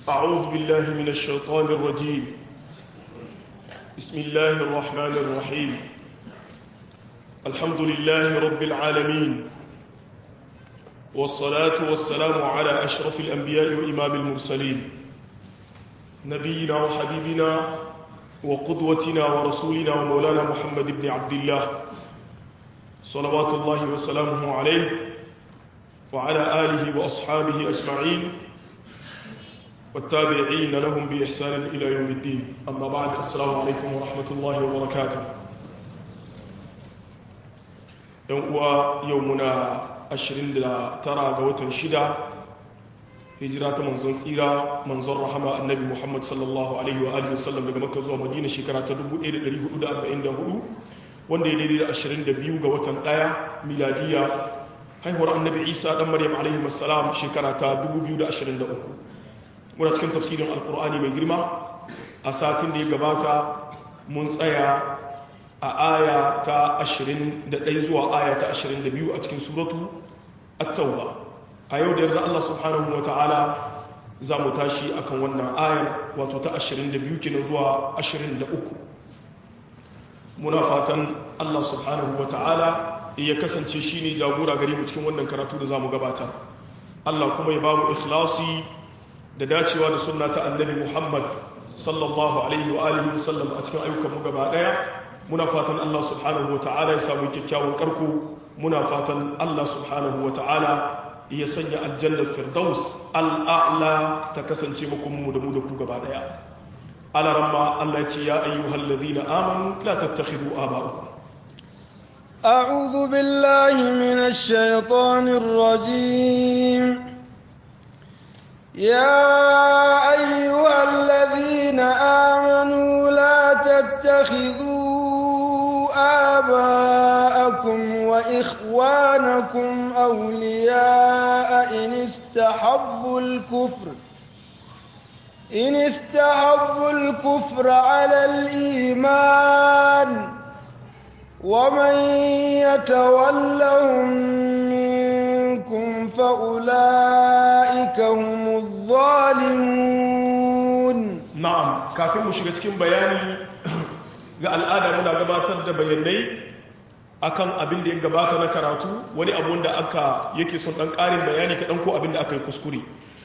أعوذ بالله من الشيطان الرجيم بسم الله الرحمن الرحيم الحمد لله رب العالمين والصلاة والسلام على أشرف الأنبياء وإمام المرسلين نبينا وحبيبنا وقدوتنا ورسولنا ومولانا محمد بن عبد الله صلوات الله وسلامه عليه وعلى آله وأصحابه أجمعين والتابعين لهم بإحسان إلى يوم الدين أما بعد السلام عليكم ورحمة الله وبركاته يومنا ashirin da tara ga watan shida hijira ta manzon tsira manzon rahama annabi muhammad sallallahu alaihi wa alihi wasallam daga makka zuwa madina shekara ta 1444 wanda ya daidai da 22 ga watan daya miladiya haihuwar annabi isa dan maryam alaihi wassalam shekara ta 2023 muna cikin tafsirin alkur'ani mai girma a satin da ya gabata mun tsaya a aya ta 21 zuwa aya ta 22 a cikin suratu at-tauba a yau da yarda Allah subhanahu wa ta'ala za mu tashi akan wannan ayar wato ta 22 kenan zuwa 23 muna fatan Allah subhanahu wa ta'ala ya kasance shine jagora gare mu cikin wannan karatu da za mu gabatar Allah kuma ya ba mu ikhlasi da dacewa da sunna ta annabi Muhammad sallallahu alaihi wa alihi wasallam a cikin ayyukan mu gaba daya muna fatan Allah subhanahu wa ta'ala ya samu kyakkyawan karko muna fatan Allah subhanahu wa ta'ala ya sanya aljannar firdaus al'a'la ta kasance makonmu da mu da ku gaba daya alaramma Allah ce ya ayyuhal ladhina amanu la tattakhidhu aba'akum أعوذ بالله من الشيطان الرجيم يا أيها الذين آمنوا لا تتخذوا آباءكم وإخوانكم أولياء إن استحبوا الكفر إن استحبوا الكفر على الإيمان ومن يتولهم منكم فأولئك هم الظالمون na'am kafin mu shiga cikin bayani ga al'ada muna gabatar da bayanai akan abin da ya gabata na karatu wani abu da aka yake son dan karin bayani kaɗan ko abin da aka yi kuskure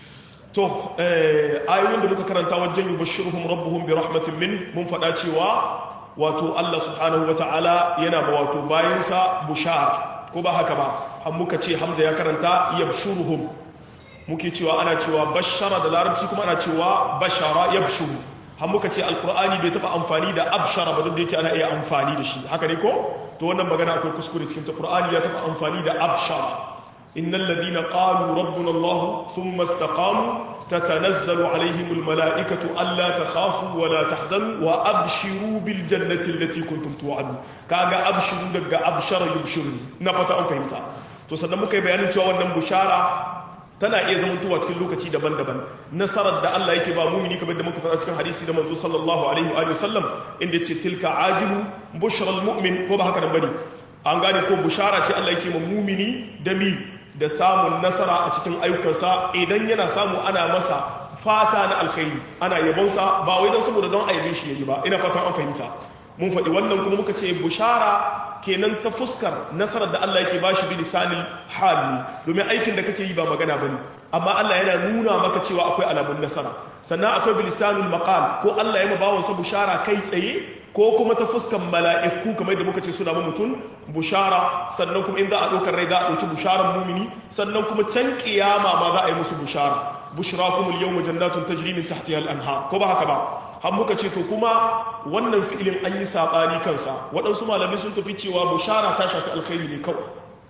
to ayoyin da muka karanta wajen yi bashiruhum rabbuhum bi rahmatin min mun faɗa cewa wato Allah subhanahu wata'ala yana ba wato bayansa bushara ko ba haka ba an muka ce hamza ya karanta yabshuruhum muke cewa ana cewa bashara da larabci kuma ana cewa bashara yabshuru har muka ce alkur'ani bai taba amfani da abshara ba duk da yake ana iya amfani da shi haka ne ko to wannan magana akwai kuskure cikin ta qur'ani ya taba amfani da abshara innal ladina qalu rabbuna allah thumma istaqamu tatanazzalu alaihim almalaikatu alla takhafu wa la tahzanu wa abshiru bil jannati allati kuntum tu'adun kaga abshiru daga abshara yubshiru na fata an fahimta to sannan muka yi bayanin cewa wannan bushara tana iya zamantowa cikin lokaci daban-daban nasarar da Allah yake ba mumini kamar da muka fara cikin hadisi da manzo sallallahu alaihi wa sallam inda ce tilka ajilu bushral mu'min ko ba haka nan bane an gane ko bushara ce Allah yake ma mumini da mi da samun nasara a cikin ayyukansa idan yana samu ana masa fata na alkhairi ana yabonsa ba wai don saboda don aibe shi yayi ba ina fatan an fahimta mun faɗi wannan kuma muka ce bushara kenan ta fuskar nasarar da Allah yake bashi bi lisanil hal ne domin aikin da kake yi ba magana bane amma Allah yana nuna maka cewa akwai alamun nasara sannan akwai bi lisanul maqal ko Allah ya mabawan sa bushara kai tsaye ko kuma ta fuskar mala'iku kamar da muka ce suna ma mutum bushara sannan kuma in za a ɗaukar rai za a ɗauki busharar mumini sannan kuma can kiyama ma za a yi musu bushara bushrakumul yawma jannatun tajri min tahtiha al-anhar ko ba haka ba har muka ce to kuma wannan fi'ilin an yi saɓani kansa waɗansu malamai sun tafi cewa bushara ta shafi alkhairi ne kawai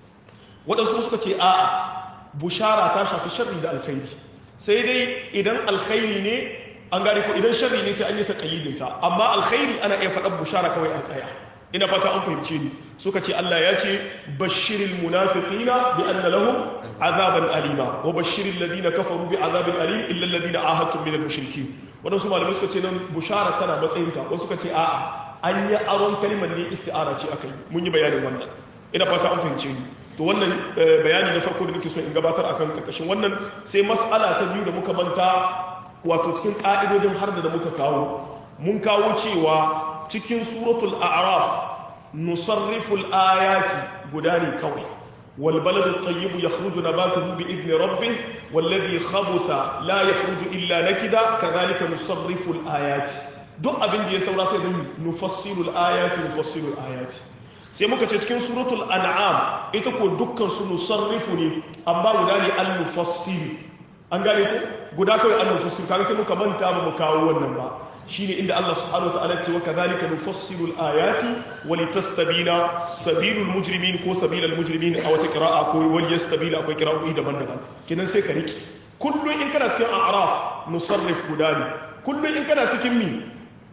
waɗansu suka ce a'a bushara ta shafi sharri da alkhairi sai dai idan alkhairi ne an gane ko idan sharri ne sai an yi taƙayyidinta amma alkhairi ana iya faɗar bushara kawai a tsaya ina fata an fahimce ni suka ce Allah ya ce bashiril munafiqina bi anna lahum azaban alima wa bashiril ladina kafaru bi azabin alim illa alladhina ahadtum min al-mushrikeen wadansu malamai suka ce nan bushara tana matsayinta wasu suka ce a'a an yi aron kalmar ne isti'ara ce akai mun yi bayanin wannan ina fata an fahimce ni to wannan bayani na farko da nake so in gabatar akan karkashin wannan sai mas'ala ta biyu da muka manta wato cikin ƙa'idodin har da muka kawo mun kawo cewa cikin suratul a'raf nusarriful ayati guda ne kawai والبلد الطيب يخرج نباته بإذن ربه والذي خبث لا يخرج إلا نكدا كذلك نصرف الآيات duk abin da ya saura sai zan nufassilul ayati nufassilul ayati sai muka ce cikin suratul an'am ita ko dukkan su nusarrifu ne amma guda ne al nufassil an gane ko guda kawai al nufassil kaga sai muka manta ba mu kawo wannan ba shine inda Allah subhanahu wa ta'ala ce wa kadhalika nufassilul ayati wa litastabina sabilul mujrimin ko sabilal mujrimin a wata qira'a ko wal yastabila akwai qira'o'i daban-daban kenan sai ka riki kullun in kana cikin a'raf nusarrif guda ne kullun in kana cikin mi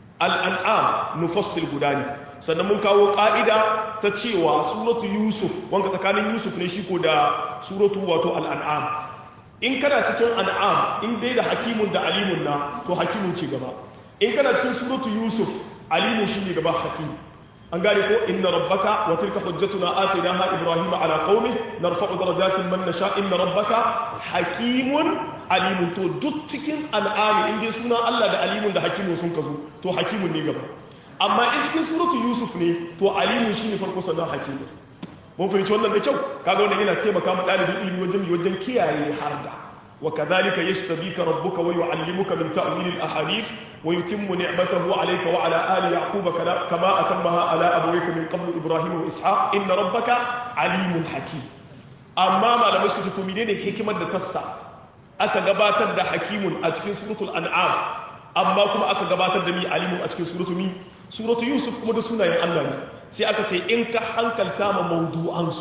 al'an'am nufassil guda ne sannan mun kawo ƙa'ida ta cewa suratu yusuf wanka tsakanin yusuf ne shi ko da suratu wato al'an'am in kana cikin an'am in dai da hakimun da alimun na to hakimun ce gaba in kana cikin suratu yusuf alimun shi ne gaba hakim an gane ko inna rabbaka wa tilka hujjatuna atainaha ibrahima ala qaumi narfa'u darajatin man nasha inna rabbaka hakimun alimun to duk cikin al'ami in dai suna Allah da alimun da hakimun sun kazo to hakimun ne gaba amma in cikin suratu yusuf ne to alimun shine farko sannan hakimun mun fahimci wannan da kyau kaga wannan yana taimaka ma dalibin ilimi wajen wajen kiyaye harda wa kadhalika yashtabika rabbuka wa yu'allimuka min ta'wil al-ahadith wa yutimmu ni'matahu 'alayka wa 'ala ali yaquba kama atammaha 'ala abawayka min qabl ibrahim wa ishaq inna rabbaka alimun hakim amma malamai suka ce to menene hikimar da tassa aka gabatar da hakimun a cikin suratul an'am amma kuma aka gabatar da mi alimun a cikin suratul mi suratul yusuf kuma da sunayen Allah ne sai aka ce in ka hankalta ma mawdu'ansu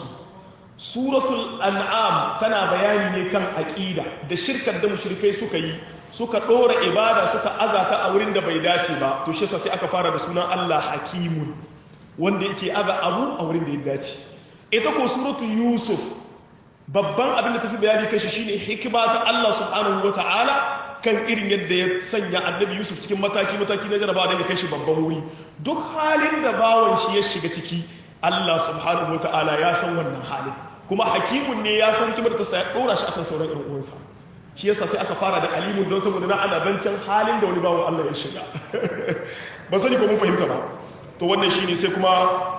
suratul an'am tana bayani ne kan aqida da shirkar da mushrikai suka yi suka dora ibada suka azata a wurin da bai dace ba to shi yasa sai aka fara da sunan Allah hakimun wanda yake aza abu a wurin da ya dace ita ko suratul yusuf babban abin da tafi bayani kashi shine hikima ta Allah subhanahu wata'ala kan irin yadda ya sanya annabi Yusuf cikin mataki-mataki na jarabawa don ya kai shi babban wuri duk halin da bawan shi ya shiga ciki Allah subhanahu wata'ala ya san wannan halin kuma hakimun ne ya san hikimar ta sa ya dora shi akan sauran ƴan uwansa shi yasa sai aka fara da alimun don saboda na ana zancen halin da wani bawan Allah ya shiga ba sani ko mun fahimta ba to wannan shine sai kuma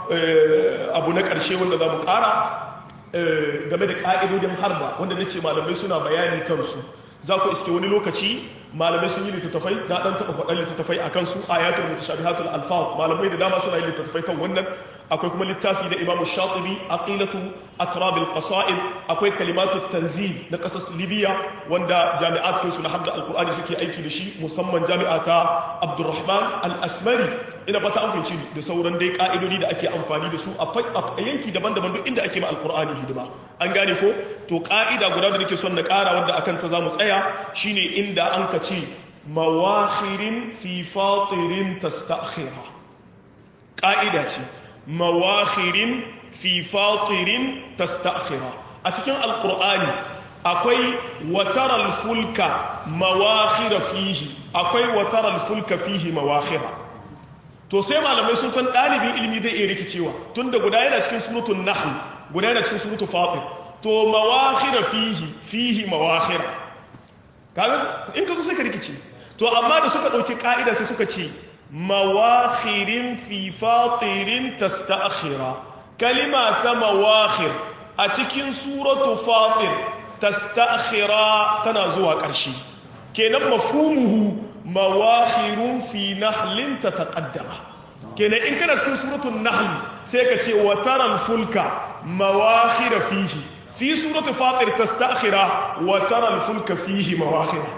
abu na ƙarshe wanda za mu ƙara game da ƙa'idodin harba wanda na ce malamai suna bayani kansu za ku iske wani lokaci malamai sun yi littattafai na ɗan taɓa faɗan littattafai a kansu ayatul mutashabihatul alfaz malamai da dama suna yin littattafai kan wannan akwai kuma littafi na imamu shatibi aqilatu atrabil qasaid akwai kalimatu tanzil na ƙasar libya wanda jami'a cikin su na hadda alqur'ani suke aiki da shi musamman jami'a ta abdurrahman al-asmari ina fata an fahimci da sauran dai ka'idodi da ake amfani da su a yanki daban-daban duk inda ake ma alqur'ani hidima an gane ko to ka'ida guda da nake son na ƙara wanda akan ta zamu tsaya shine inda an ka ce mawakhirin fi fatirin tasta'khira ka'ida ce mawakhirin fi fatirin tasta'khira a cikin alqur'ani akwai wataral fulka mawakhira fihi akwai wataral fulka fihi mawakhira to sai malamai sun san ɗalibin ilimi zai iya rikicewa tunda guda yana cikin suratul nahl guda yana cikin suratul fatir to mawakhira fihi fihi mawakhira kaga in ka so sai ka rikice to amma da suka dauki ka'ida sai suka ce mawakhirin fi fatirin tasta'khira kalima ta mawakhir a cikin suratu fatir tasta'khira tana zuwa ƙarshe kenan mafhumuhu mawakhirun fi nahlin tataqaddama kenan in kana cikin suratul nahl sai ka ce wa taral fulka mawakhira fihi fi suratul fatir tasta'khira wa taral fulka fihi mawakhira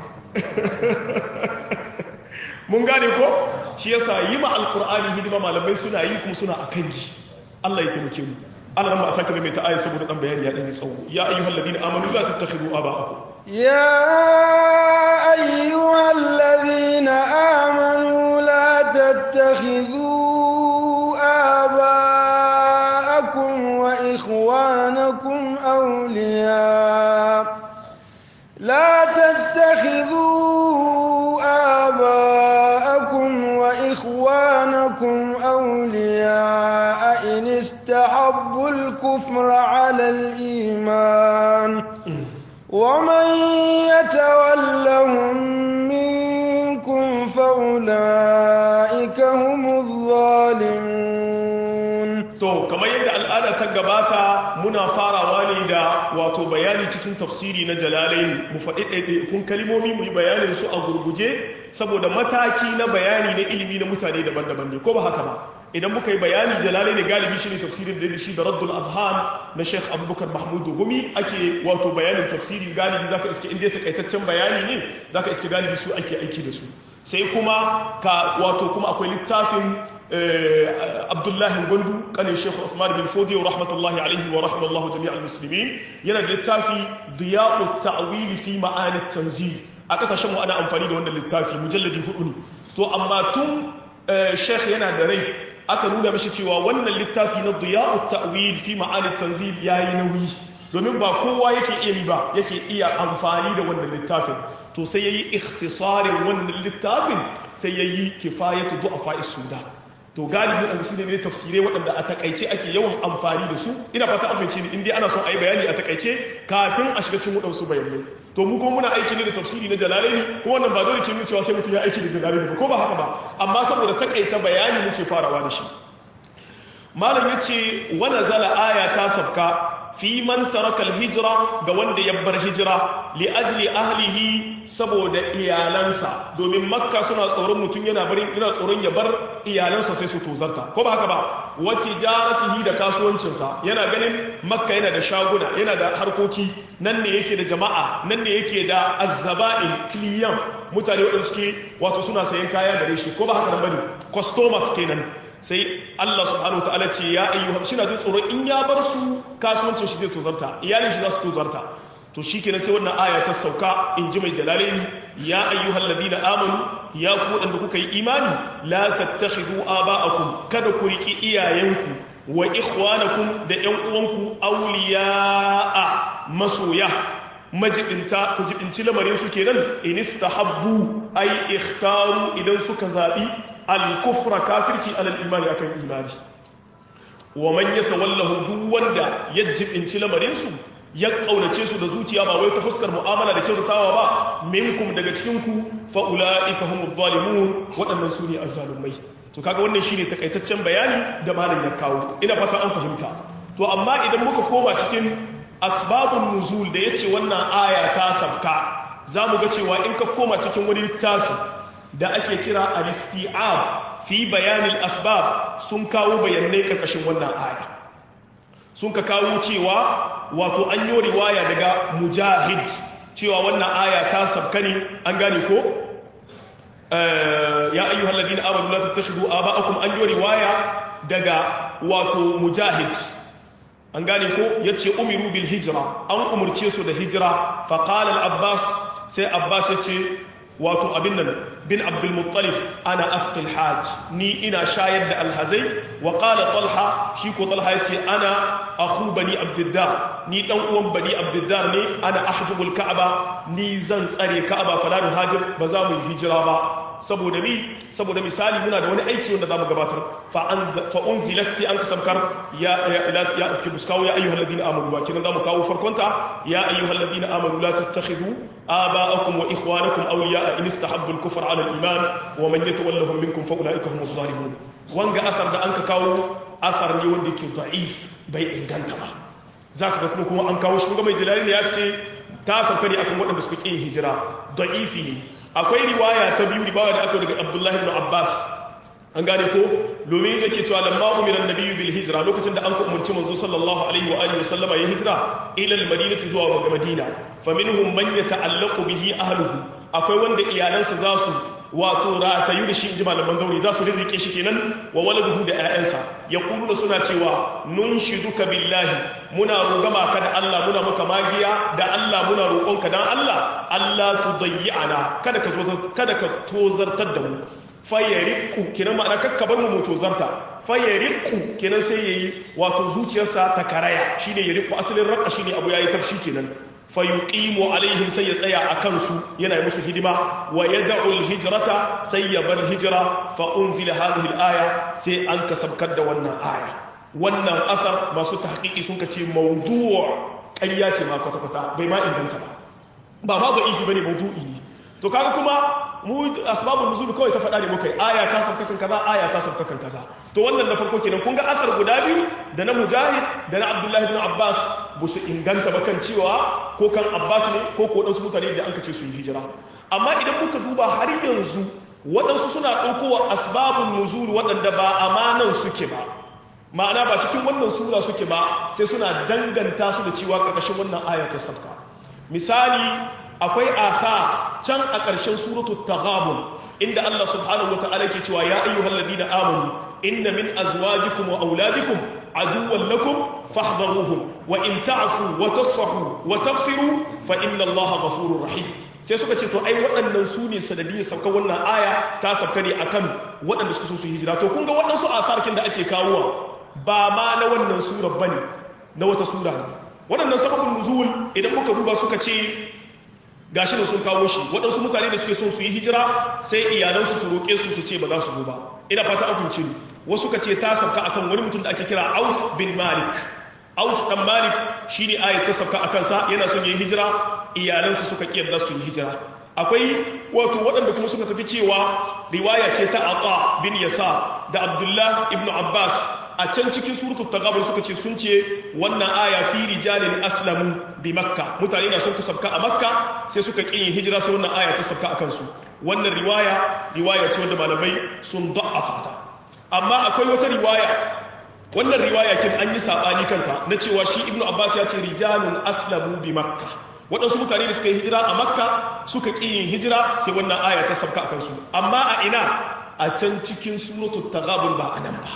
mun gane ko shi yasa yi ma alqur'ani hidima malamai suna yi kuma suna akan yi Allah ya taimake mu Allah ran ba saka mai ta ayi saboda dan bayani ya dan yi tsawo ya ayyuhal ladina amanu la tattakhidhu aba'akum يا أيها الذين آمنوا لا تتخذوا آباءكم وإخوانكم أولياء لا تتخذوا آباءكم وإخوانكم أولياء إن استحبوا الكفر على الإيمان ومن يتولهم فأولئك هم الظالمون to kamar yadda al'ada ta gabata muna farawa ne da wato bayani cikin tafsiri na jalalaini mu faɗi ɗaiɗaikun kalimomi mu yi bayanin su a gurguje saboda mataki na bayani na ilimi na mutane daban-daban ne ko ba haka ba idan muka yi bayani jalalaini galibi shi ne tafsirin da shi da raddul azhan na sheikh abubakar mahmud gumi ake wato bayanin tafsiri galibi zaka iske inda ya takaitaccen bayani ne zaka iske galibi su ake aiki da su sai kuma ka wato kuma akwai littafin abdullahi gwandu kanin shekhu Uthman bin fodi wa rahmatullahi alaihi wa rahimallahu jami'al muslimin yana da littafi diya'u ta'wili fi ma'anit tanzil a kasashen mu ana amfani da wannan littafi mujalladi hudu ne to amma tun shekh yana da rai aka nuna mishi cewa wannan littafi na diya'u ta'wil fi ma'anit tanzil yayi nauyi domin ba kowa yake iya ba yake iya amfani da wannan littafin to sai yayi ikhtisarin wannan littafin sai yayi kifayatu du'afa sudan to galibi waɗanda su ne tafsirai waɗanda a takaice ake yawan amfani da su ina fata an fahimci ni in dai ana son a yi bayani a takaice kafin a shiga cikin waɗansu bayanai to mu kuma muna aiki ne da tafsiri na jalalaini ko wannan ba dole ke nuna cewa sai mutum ya aiki da jalalaini ba ko ba haka ba amma saboda takaita bayani muke farawa da shi malam ya ce wani zala aya ta sabka fi man taraka hijira ga wanda ya bar hijira li ajli ahlihi saboda iyalansa domin makka suna tsoron mutum yana barin ina tsoron ya bar iyalansa sai su tozarta ko ba haka ba wa tijaratihi da kasuwancinsa yana ganin makka yana da shaguna yana da harkoki nan ne yake da jama'a nan ne yake da azzaba'in kliyan mutane waɗanda suke wato suna sayan kaya gare shi ko ba haka nan bane customers kenan sai Allah subhanahu ta'ala ce ya ayyuha shi na jin tsoron in ya bar su kasuwancin shi zai tozarta iyalin shi za su tozarta to shikenan sai wannan aya ta sauka in ji mai jalalaini ya ayyuhal ladina amanu ya ku wadanda kuka yi imani la tattakhidu aba'akum kada ku riki iyayenku wa ikhwanakum da ƴan uwanku awliya'a masoya majibinta ku jibinci lamarin su kenan in istahabbu ay ikhtaru idan suka zabi al-kufra kafirci alal imani akan imani wa man yatawallahu duk wanda ya jibinci lamarin su ya kaunace su da zuciya ba wai ta fuskar mu'amala da kyautatawa ba minkum daga cikin ku fa ulaika humuz zalimun waɗannan su ne azzalumai to kaga wannan shine takaitaccen bayani da malam ya kawo ina fata an fahimta to amma idan muka koma cikin asbabun nuzul da yace wannan aya ta sabka zamu ga cewa in ka koma cikin wani littafi da ake kira al-isti'ab fi bayanil asbab sun kawo bayanai karkashin wannan aya sun ka kawo cewa wato an yi riwaya daga mujahid cewa wannan aya ta sabka ne an gane ko ya ayyuhal ladina amanu la tattakhidu aba'akum an yi riwaya daga wato mujahid an gane ko yace umiru bil hijra an umurce su da hijira fa qala al abbas sai abbas yace wato abin nan bin abdulmuttalib ana asqil hajj ni ina shayar da alhazai wa qala talha shi ko talha yace ana akhu bani abdiddar ni dan uwan bani abdiddar ne ana ahjubul ka'aba ni zan tsare ka'aba fala hajir ba za mu yi hijira ba saboda mi saboda misali muna da wani aiki wanda zamu gabatar fa unzilat sai an kasamkar ya ya ya ki buskawo ya ayyuhal ladina amanu ba kinan zamu kawo farkonta ya ayyuhal ladina amanu la tattakhidhu aba'akum wa ikhwanakum awliya'a in istahabbu al-kufra 'ala al-iman wa man yatawallahum minkum fa ulaika humuz zalimun wanga athar da an ka kawo athar ne wanda yake da'if bai inganta ba zaka ga kuma kuma an kawo shi kuma mai jalali ne ya ce ta sauka ne akan waɗanda suka ƙin hijira da'ifi ne akwai riwaya ta biyu riwaya da aka daga abdullahi ibn abbas an gane ko domin yake cewa lamma umira annabiyyu bil hijra lokacin da an ka umarci manzo sallallahu alaihi wa alihi wasallama ya hijira ila al madinati zuwa ga madina faminhum man yata'allaqu bihi ahluhu akwai wanda iyalansa za su wato ratayu da shi inji malaman gauri za su rirrike shi kenan wa waladuhu da ƴaƴansa yaquluna suna cewa nunshiduka billahi muna rugama ka da Allah muna maka magiya da Allah muna roƙonka dan Allah Allah tudayyi'ana kada ka zo kada ka tozartar da mu fayariqu kenan ma'ana kakka bar mu mu tozarta fayariqu kenan sai yayi wato zuciyarsa ta karaya shine yariqu asalin raqqa shine abu yayi tafshi kenan fayuqimu alaihim sai ya tsaya a kansu yana yi musu hidima wa yad'u alhijrata sai ya bar hijira fa unzila hadhihi alaya sai an kasabkar da wannan aya wannan asar masu tahqiqi sun kace mawdu' ƙarya ce ma kwata kwata bai ma inganta ba ba ma da'ifi bane mawdu'i ne to kaga kuma mu asbabun nuzul kawai ta faɗa ne muka yi aya ta sabka kan kaza aya ta sabka kan kaza to wannan na farko kenan kun ga asar guda biyu da na mujahid da na abdullahi ibn abbas ba su inganta ba kan cewa ko kan abbas ne ko ko waɗansu mutane da an ce su yi hijira amma idan muka duba har yanzu waɗansu suna ɗaukowa asbabun nuzul waɗanda ba amanan suke ba ma'ana ba cikin wannan sura suke ba sai suna danganta su da cewa ƙarƙashin wannan aya ta sabka misali akwai asa can a ƙarshen suratu taghabun inda Allah subhanahu wata'ala ke cewa ya ayyuhal ladina amanu inna min azwajikum wa auladikum aduwwan lakum fahdharuhum wa in ta'fu wa tasfahu wa taghfiru fa inna Allaha ghafurur rahim sai suka ce to ai waɗannan su ne sanadiyar sauka wannan aya ta sauka ne akan waɗanda suka so su hijira to kun ga waɗansu asarkin da ake kawowa ba ma na wannan surar bane na wata sura ne waɗannan sababin nuzul idan muka duba suka ce gashi da sun kawo shi waɗansu mutane da suke son su yi hijira sai iyalansu su roƙe su su ce ba za su zo ba ina fata an fahimci ni wasu ka ce ta sauka akan wani mutum da ake kira Auf bin Malik Auf dan Malik shine ayat ta sauka akan sa yana son yi hijira iyalansu suka kiyar su yi hijira akwai wato waɗanda kuma suka tafi cewa riwaya ce ta Aqa bin Yasa da Abdullah ibn Abbas a can cikin suratul taghabun suka ce sun ce wannan aya fi rijalin aslamu bi makka mutane na sun kasabka a makka sai suka ƙi yin hijira sai wannan aya ta sabka a kansu wannan riwaya riwaya ce wanda malamai sun da'afa ta amma akwai wata riwaya wannan riwaya kin an yi sabani kanta na cewa shi ibnu abbas ya ce rijalun aslamu bi makka waɗansu mutane da suka yi hijira a makka suka ƙi yin hijira sai wannan aya ta sabka a kansu amma a ina a can cikin suratul taghabun ba a nan ba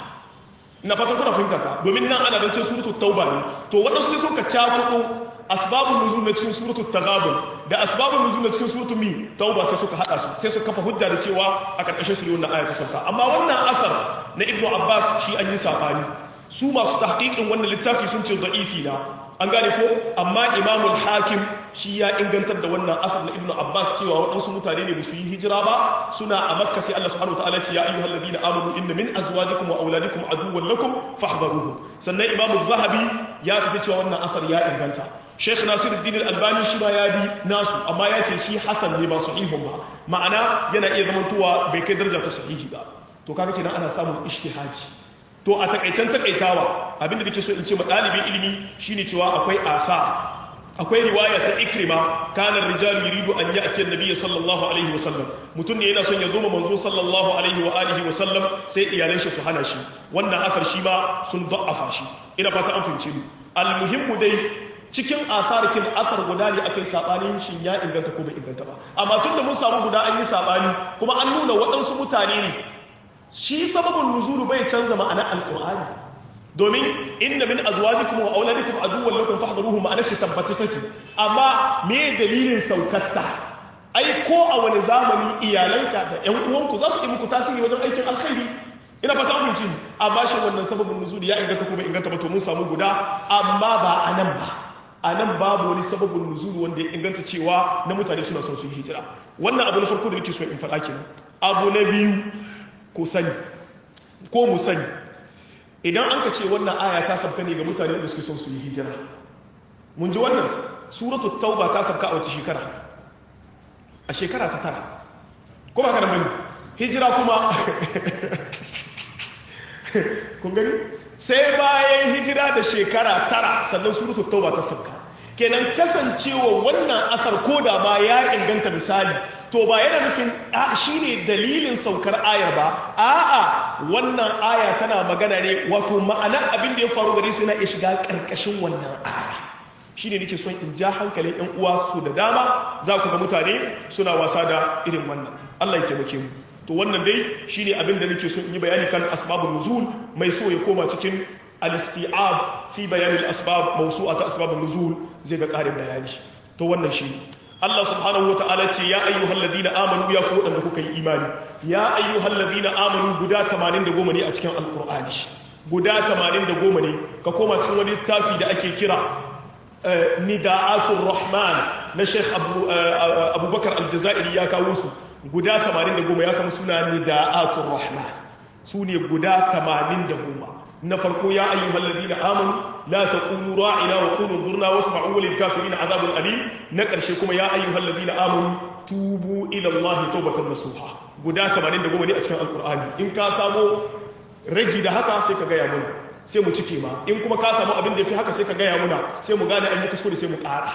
na fatan kuna fahimta ta domin nan ana zance suratul tauba ne to waɗansu sai suka cakuɗo asbabun nuzul na cikin suratul taghabun da asbabun nuzul na cikin suratul mi tauba sai suka hada su sai suka kafa hujja da cewa a karkashin su ne wannan aya ta sauka amma wannan asar na ibnu abbas shi an yi sabani su masu tahqiqin wannan littafi sun ce da'ifi na an gane ko amma imamul hakim shi ya ingantar da wannan asar na ibnu abbas cewa waɗansu mutane ne su yi hijira ba suna a makka sai allah subhanahu wataala ce ya ayyuhal ladina amanu inna min azwajikum wa auladikum aduwwan lakum fahdharuhu sannan imamu zahabi ya tafi cewa wannan asar ya inganta sheikh nasiruddin al-albani shi ma ya bi nasu amma ya ce shi hasan ne ba sahihun ba ma'ana yana iya zamantowa bai kai daraja ta sahihi ba to kaga kenan ana samun ijtihadi to a takaicen takaitawa abinda nake so in ce ma ɗalibin ilimi shine cewa akwai asa akwai riwaya ta ikrima kana rijalu yuridu an ya'ti an-nabiy sallallahu alaihi wa sallam mutum ne yana son ya zo ma manzo sallallahu alaihi wa alihi wa sallam sai iyalan shi su hana shi wannan asar shi ma sun da'afa shi ina fata an fahimce ni almuhimmu dai cikin asarkin asar guda ne akai sabanin shin ya inganta ko bai inganta ba amma tunda mun samu guda an yi sabani kuma an nuna waɗansu mutane ne shi sababin nuzulu bai canza ma'anar alqur'ani domin inna min azwajikum wa auladikum aduwwan lakum fahdharuhu ma'ana shi tabbace take amma me dalilin saukatta ai ko a wani zamani iyalanka da ƴan uwanku za su yi muku tasiri wajen aikin alkhairi ina fata mun ci amma shi wannan sababin nuzuli ya inganta ko bai inganta ba to mun samu guda amma ba a nan ba a nan babu wani sababin nuzuli wanda ya inganta cewa na mutane suna son su yi hijira wannan abu na farko da nake so in faɗa kenan abu na biyu ko sani ko mu sani idan an ka ce wannan aya ta sabka ne ga mutane da suke son su yi hijira mun ji wannan suratu tauba ta sabka a wace shekara a shekara ta tara ko ba kana bane hijira kuma kun gani sai bayan hijira da shekara tara sannan suratu tauba ta sabka kenan kasancewa wannan asar ko da ma ya inganta misali to ba yana nufin shi ne dalilin saukar ayar ba a'a wannan aya tana magana ne wato ma'ana abin da ya faru gare su yana iya shiga ƙarƙashin wannan aya shi ne nake son in ja hankalin yan uwa su da dama za ku ga mutane suna wasa da irin wannan Allah ya taimake mu to wannan dai shine abin da nake so in yi bayani kan asbabun nuzul mai so ya koma cikin al-isti'ab fi bayan al-asbab mawsu'at asbabun nuzul zai ga ƙarin bayani to wannan shi Allah subhanahu wata'ala ce ya ayyuhal ladina amanu ya ku wadanda kuka yi imani ya ayyuhal ladina amanu guda 80 ne a cikin alqur'ani guda 80 ne ka koma cikin wani littafi da ake kira nida'atul rahman na Sheikh Abubakar Aljazairi ya kawo su guda 80 ya samu suna nida'atul rahman su ne guda 80 na farko ya ayyuhal ladina amanu la taqulu ra'ina wa qulu dhurna wasma'u lil kafirin azabun alim na karshe kuma ya ayyuhal ladina amanu tubu ila Allah tawbatan nasuha guda 80 da goma ne a cikin alqur'ani in ka samu ragi da haka sai ka gaya muna sai mu cike ma in kuma ka samu abin da ya fi haka sai ka gaya muna sai mu gane an yi kuskure sai mu ƙara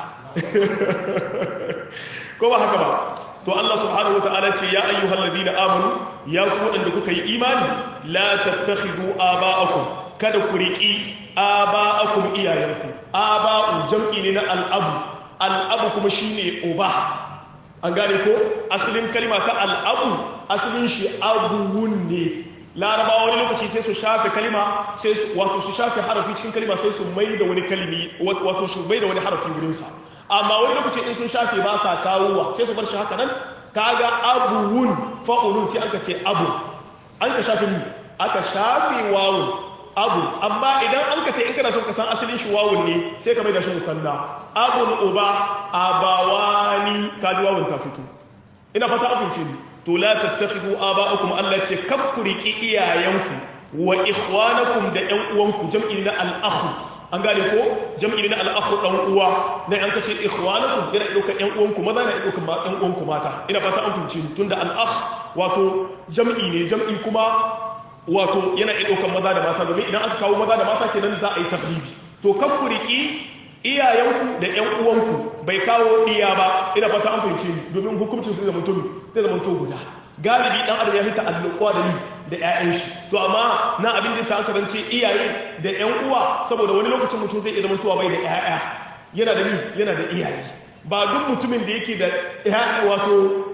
ko ba haka ba to Allah subhanahu wa ta'ala ce ya ayyuhal ladina amanu ya ku waɗanda kuka yi imani la tattakhidu aba'akum kada ku riki aba'akum iyayenku aba'u jam'i ne na al'abu al'abu kuma shine uba an gane ko asalin kalma ta al'abu asalin shi abuwun ne larabawa wani lokaci sai su shafe kalima sai su wato su shafe harafi cikin kalima sai su mai da wani kalimi wato su mai da wani harafi wurinsa amma wani lokaci in sun shafe ba sa kawowa sai su bar shi haka nan kaga abuwun fa'ulun sai aka ce abu an ka shafe ni aka shafe wawun abu amma idan an ka ta in kana son ka san asalin shi wawun ne sai ka mai da shi musanna abun uba abawani kaji wawun ta fito ina fata abinci ne to la tattakhidu aba'akum Allah ce kab ku riki iyayenku wa ikhwanakum da ƴan uwanku jam'i na al-akhu an gane ko jam'i na al-akhu dan uwa dan an kace ikhwanakum yana dauka ƴan uwanku maza na dauka ƴan uwanku mata ina fata an fahimci tunda al-akh wato jam'i ne jam'i kuma wato yana dauka maza da mata domin idan aka kawo maza da mata kenan za a yi taghlibi to kab ku riki iyayenku da ƴan uwanku bai kawo ɗiya ba ina fata an fahimci ni domin hukuncin su zama tobi zai zama to guda galibi dan adam ya hita alluƙwa da ni da ƴaƴan shi to amma na abin da yasa aka zance iyaye da ƴan uwa saboda wani lokacin mutum zai iya zama towa bai da ƴaƴa yana da ni yana da iyaye ba duk mutumin da yake da ƴaƴa wato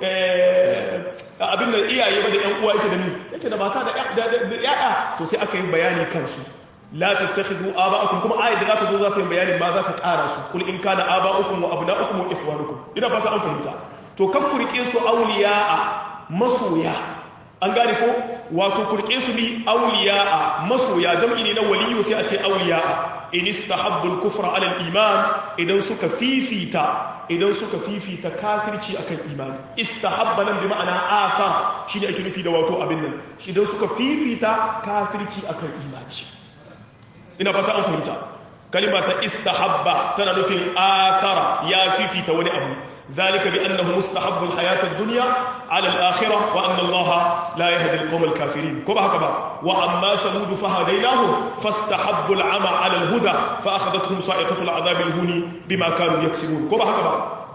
abin da iyaye ba da ƴan uwa yake da ni yake da mata da ƴaƴa to sai aka yi bayani kansu لا تتخذوا آباءكم كما آية ذات ذو ذات بيان ما ذات قارسوا قل إن كان آباؤكم وأبناؤكم وإخوانكم إذا فتا أن فهمتا to kan ku rike su awliya'a masoya an gane ko wato ku rike su ni awliya'a masoya jam'i ne na waliyu sai a ce awliya'a in istahabbu al-kufra 'ala al-iman idan suka fifita idan suka fifita kafirci akan imani istahabba nan bi ma'ana athar shine ake nufi da wato abin nan idan suka fifita kafirci akan imani ina fata an fahimta kalima ta istahabba tana nufin athara ya fifita wani abu ذلك بأنه مستحب الحياة الدنيا على الآخرة وأن الله لا يهدي القوم الكافرين كما هكذا وأما ثمود فهديناهم فاستحبوا العمى على الهدى فأخذتهم صائقة العذاب الهون بما كانوا يكسبون كما هكذا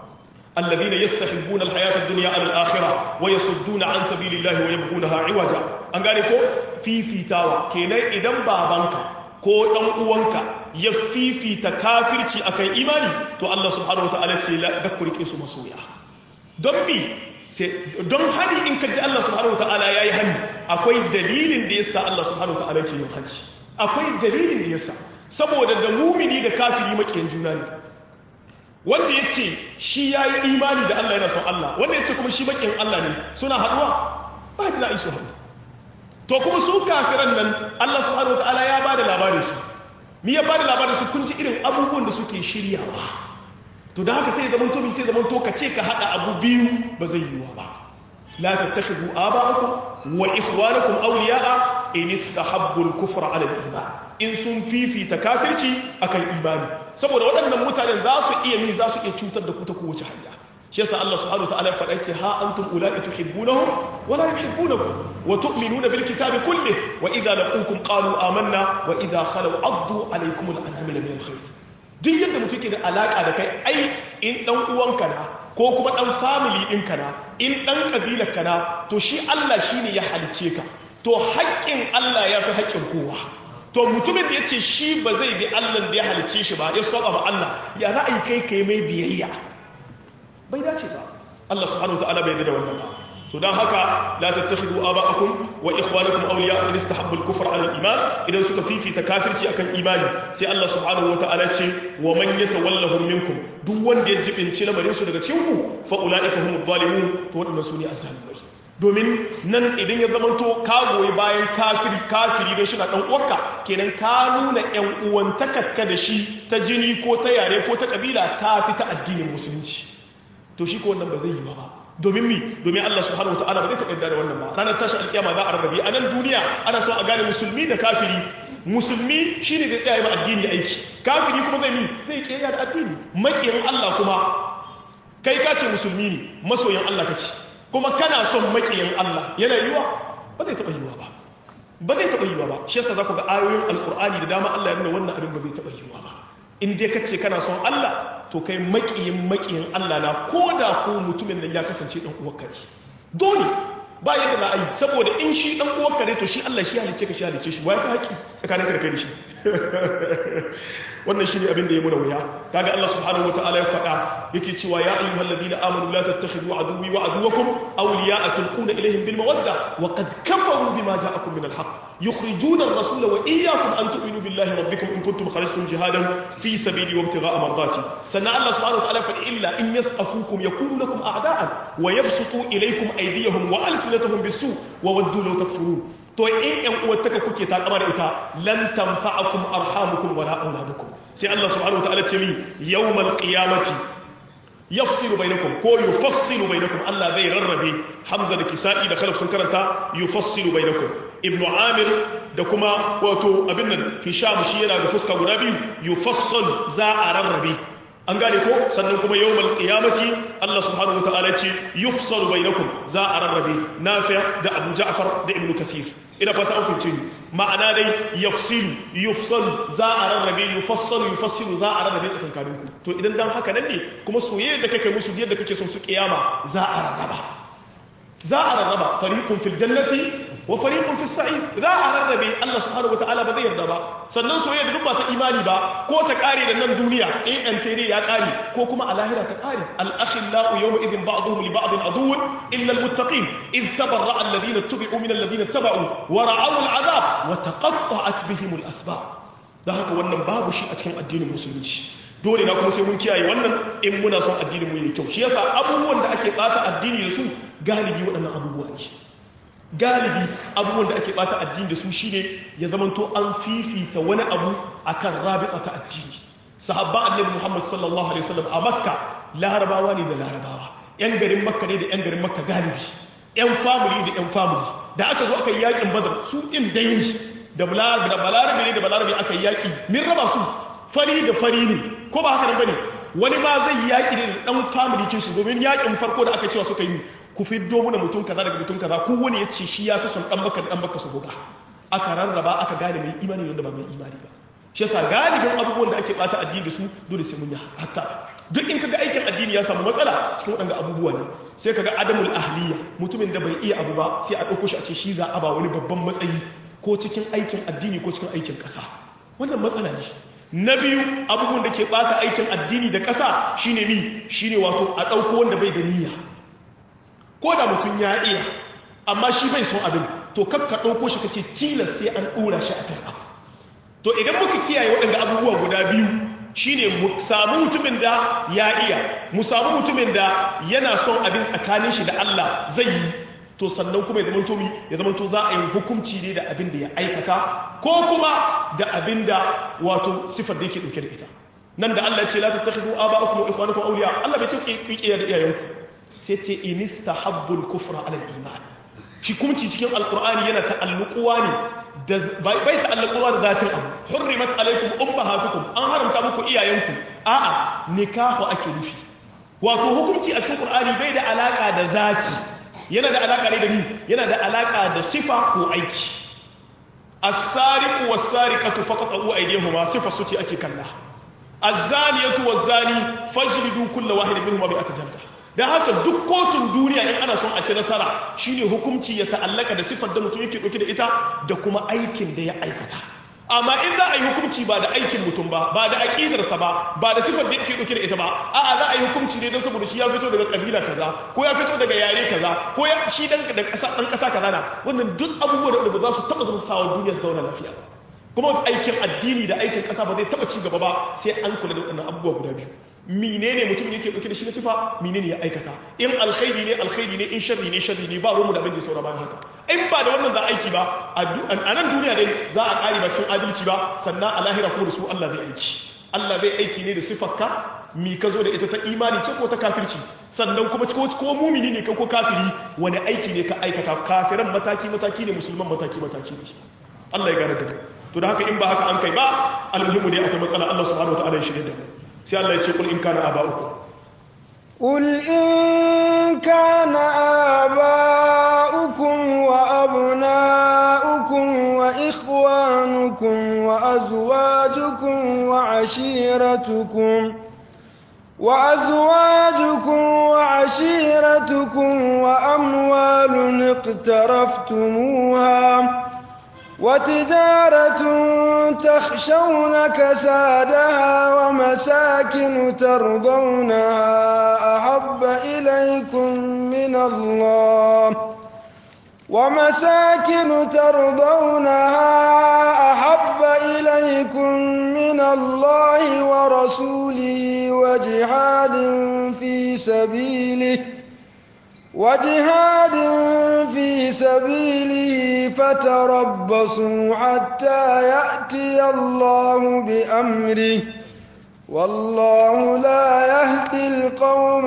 الذين يستحبون الحياة الدنيا على الآخرة ويصدون عن سبيل الله ويبغونها عوجا أن قال في في تاوى كينا إذن بابانك ko ɗan uwanka ya fifita kafirci akan imani to Allah subhanahu wataala ce la ku rike su masoya don bi sai don hani in ka ji Allah subhanahu wataala yayi hani akwai dalilin da yasa Allah subhanahu wataala ke yin hani akwai dalilin da yasa saboda da mumini da kafiri makiyan juna ne wanda ya ce shi ya yi imani da Allah yana son Allah wanda ya ce kuma shi makiyan Allah ne suna haɗuwa ba da za su haɗu to kuma su kafiran nan Allah subhanahu wataala ya bada labarin su mi ya bada labarin su kun ji irin abubuwan da suke shiryawa to da haka sai zaman to sai zaman to ka ce ka hada abu biyu ba zai yiwa ba la tattakhidhu aba'akum wa ikhwanakum awliya'a in istahabbu al-kufra 'ala al-iman in sun fifita kafirci akan imani saboda waɗannan mutanen za su iya mi za su iya cutar da ku ta kowace hanya shi yasa Allah subhanahu wataala ya faɗa ce ha antum ula'i tuhibbunahum wa la yuhibbunakum wa tu'minuna bil kitabi kullih wa idha laqukum qalu amanna wa idha khalu addu alaykum al anamil min al khayr duk yadda mutum ke da alaka da kai ai in dan uwanka na ko kuma dan family ɗinka na in dan kabilar ka na to shi Allah shine ya halice ka to haƙƙin Allah ya fi haƙƙin kowa to mutumin da ya ce shi ba zai bi Allah da ya halice shi ba ya saba ma Allah ya za a yi kai kai mai biyayya bai dace ba Allah subhanahu wataala bai da wannan ba to dan haka la tattakhidu aba'akum wa ikhwanakum awliya in istahabbu al-kufra 'ala al-iman idan suka fifita kafirci akan imani sai Allah subhanahu wataala ce wa man yatawallahum minkum duk wanda ya jibinci lamarin su daga cikin ku fa ulaika humuz zalimun to wadannan su ne azzalimai domin nan idan ya zamanto ka goyi bayan kafiri kafiri don shiga dan uwarka kenan ka nuna yan uwantakarka da shi ta jini ko ta yare ko ta kabila ta fi ta addinin musulunci to shi ko wannan ba zai yi ba domin mi domin Allah subhanahu wataala ba zai taɓa da wannan ba ranar tashi alkiyama za a rarrabe a nan duniya ana so a gane musulmi da kafiri musulmi shine da tsaye ma addini aiki kafiri kuma zai mi zai kiyaye da addini makiyin Allah kuma kai ka ce musulmi ne masoyin Allah kake kuma kana son makiyin Allah yana yiwa ba zai taba yiwa ba ba zai taba yiwa ba shi yasa za ku ga ayoyin alkur'ani da dama Allah ya nuna wannan abin ba zai taba yiwa ba in dai kace kana son Allah to kai makiyin makiyin Allah na koda ko mutumin nan ya kasance dan uwarka ne dole ba yadda za a yi saboda in shi dan uwarka ne to shi Allah shi halice ka shi halice shi wai ka haƙi tsakanin ka da kai da shi wannan shi ne abin da ya muna wuya kaga Allah subhanahu wataala ya faɗa yake cewa ya ayyuhal ladina amanu la tattakhidhu aduwwi wa aduwwakum awliya'a tulquna ilayhim bil mawadda wa qad kafaru bima ja'akum min al haqq yukhrijuna ar-rasula wa iyyakum an tu'minu billahi rabbikum in kuntum kharajtum jihadan fi sabili wa ibtigha'a mardati sannan Allah subhanahu wataala fa illa in yathqafukum yakunu lakum a'da'an wa yabsutu ilaykum aydiyahum wa alsinatahum bis-su' wa waddu law takfurun to in yan uwattaka kuke takama da ita lan tanfa'akum arhamukum wala auladukum sai Allah subhanahu wataala ce mi yawmal qiyamati yafsilu bainakum ko yufassilu bainakum Allah zai rarrabe Hamza da Kisa'i da Khalaf sun karanta yufassilu bainakum Ibn Amir da kuma wato abin nan Hisham shi yana da fuska guda biyu yufassal za a rarrabe an gane ko sannan kuma yawmal qiyamati Allah subhanahu wataala ce yufsalu bainakum za a rarrabe Nafi' da Abu Ja'far da Ibn Kathir ina fata an fince ni ma'ana dai yafsilu yufsalu za a rarrabe yufassalu yufassilu za a rarrabe tsakankanin ku to idan dan haka nan ne kuma soyayya da kake musu yadda kake son su kiyama za a rarraba za a rarraba fariqun fil jannati wa fariqun fis sa'id za a rarrabe Allah subhanahu wataala ba zai yarda ba sannan soyayya da duk ba ta imani ba ko ta kare da nan duniya eh an tere ya kare ko kuma a lahira ta kare al akhillau yawma idhin ba'dhum li ba'd aduwwun illa al muttaqin id tabarra'a alladhina tubi'u min alladhina taba'u wa ra'aw al 'adab wa taqatta'at bihim al asbab da haka wannan babu shi a cikin addinin musulunci dole na kuma sai mun kiyaye wannan in muna son addinin mu yayi kyau shi yasa abubuwan da ake bata addini da su galibi waɗannan abubuwa ne galibi abubuwan da ake bata addini da su shine ya zamanto an fifita wani abu akan rabita ta addini sahabba annabi Muhammad sallallahu alaihi wasallam a Makka larabawa ne da larabawa yan garin Makka ne da yan garin Makka galibi yan family da yan family da aka zo aka yi yakin Badr su din daini da balarabe ne da balarabe aka yi yaki min raba su fari da fari ne ko ba haka nan bane wani ma zai yaki ne da dan family kin shi domin yakin farko da aka cewa suka yi ku fiddo muna mutum kaza daga mutum kaza ko wani ya ce shi ya fi son dan baka dan baka su buga aka rarraba aka gane mai imani wanda ba mai imani ba shi yasa galibin abubuwan da ake bata addini da su dole sai mun yi hatta duk in kaga aikin addini ya samu matsala cikin waɗanda abubuwa ne sai kaga adamul ahliya mutumin da bai iya abu ba sai a ɗauko shi a ce shi za a ba wani babban matsayi ko cikin aikin addini ko cikin aikin ƙasa wannan matsala ne na biyu abubuwan da ke bata aikin addini da ƙasa shine mi shine wato a ɗauko wanda bai da niyya ko da mutum ya iya amma shi bai son abin to kakka ɗauko shi kace tilas sai an ɗora shi a kan abu to idan muka kiyaye waɗanda abubuwa guda biyu shine mu samu mutumin da ya iya mu samu mutumin da yana son abin tsakanin shi da Allah zai yi to sannan kuma ya zamanto mi ya zamanto za a yi hukunci ne da abin da ya aikata ko kuma da abin da wato sifar da yake dauke da ita nan da Allah ya ce la tattakhidhu aba'akum wa ikhwanakum awliya Allah bai ce ku yi da iyayenku sai ce inistahabbul kufra ala al-iman shi kumci cikin alqur'ani yana ta'alluquwa ne da bai ta'alluquwa da zatin abu hurrimat alaykum ummahatukum an haramta muku iyayenku a'a nikahu ake nufi wato hukunci a cikin qur'ani bai da alaka da zati yana da alaka ne da ni yana da alaka da sifa ko aiki as-sariqu was-sariqatu faqatu aydihuma sifa su ce ake kalla az-zaniyatu waz-zani fajlidu kull wahidin minhuma bi atajalda dan haka duk kotun duniya in ana son a ci nasara shine hukunci ya ta'allaka da sifar da mutum yake dauke da ita da kuma aikin da ya aikata amma in za a yi hukunci ba da aikin mutum ba ba da aƙidarsa ba ba da sifar da yake ɗauke da ita ba a'a za a yi hukunci ne don saboda shi ya fito daga kabila kaza ko ya fito daga yare kaza ko ya shi dan da ƙasa dan ƙasa kaza na wannan duk abubuwa da ba za su taɓa zama sawa duniya su zauna lafiya ba kuma aikin addini da aikin ƙasa ba zai taɓa ci gaba ba sai an kula da waɗannan abubuwa guda biyu menene mutum yake ɗauke da shi na sifa menene ya aikata in alkhairi ne alkhairi ne in sharri ne sharri ne ba ruwanmu da abin da ya saura bayan haka in ba da wannan za aiki ba a nan duniya dai za a ƙari ba cikin adalci ba sannan a lahira kuma da su Allah zai aiki Allah zai aiki ne da sifarka mi ka zo da ita ta imani ce ko ta kafirci sannan kuma ko ko mumini ne ka ko kafiri wani aiki ne ka aikata kafiran mataki mataki ne musulman mataki mataki ne Allah ya gane da to da haka in ba haka an kai ba almuhimmu ne akwai matsala Allah subhanahu wataala ya shirye da mu sai Allah ya ce kul in kana aba'ukum قل إن كان وعشيرتكم وأزواجكم وعشيرتكم وأموال اقترفتموها وتجارة تخشون كسادها ومساكن ترضونها أحب إليكم من الله ومساكن ترضونها أحب إليكم من الله ورسوله وجهاد في سبيله وجهاد في سبيله فتربصوا حتى يأتي الله بأمره والله لا يهدي القوم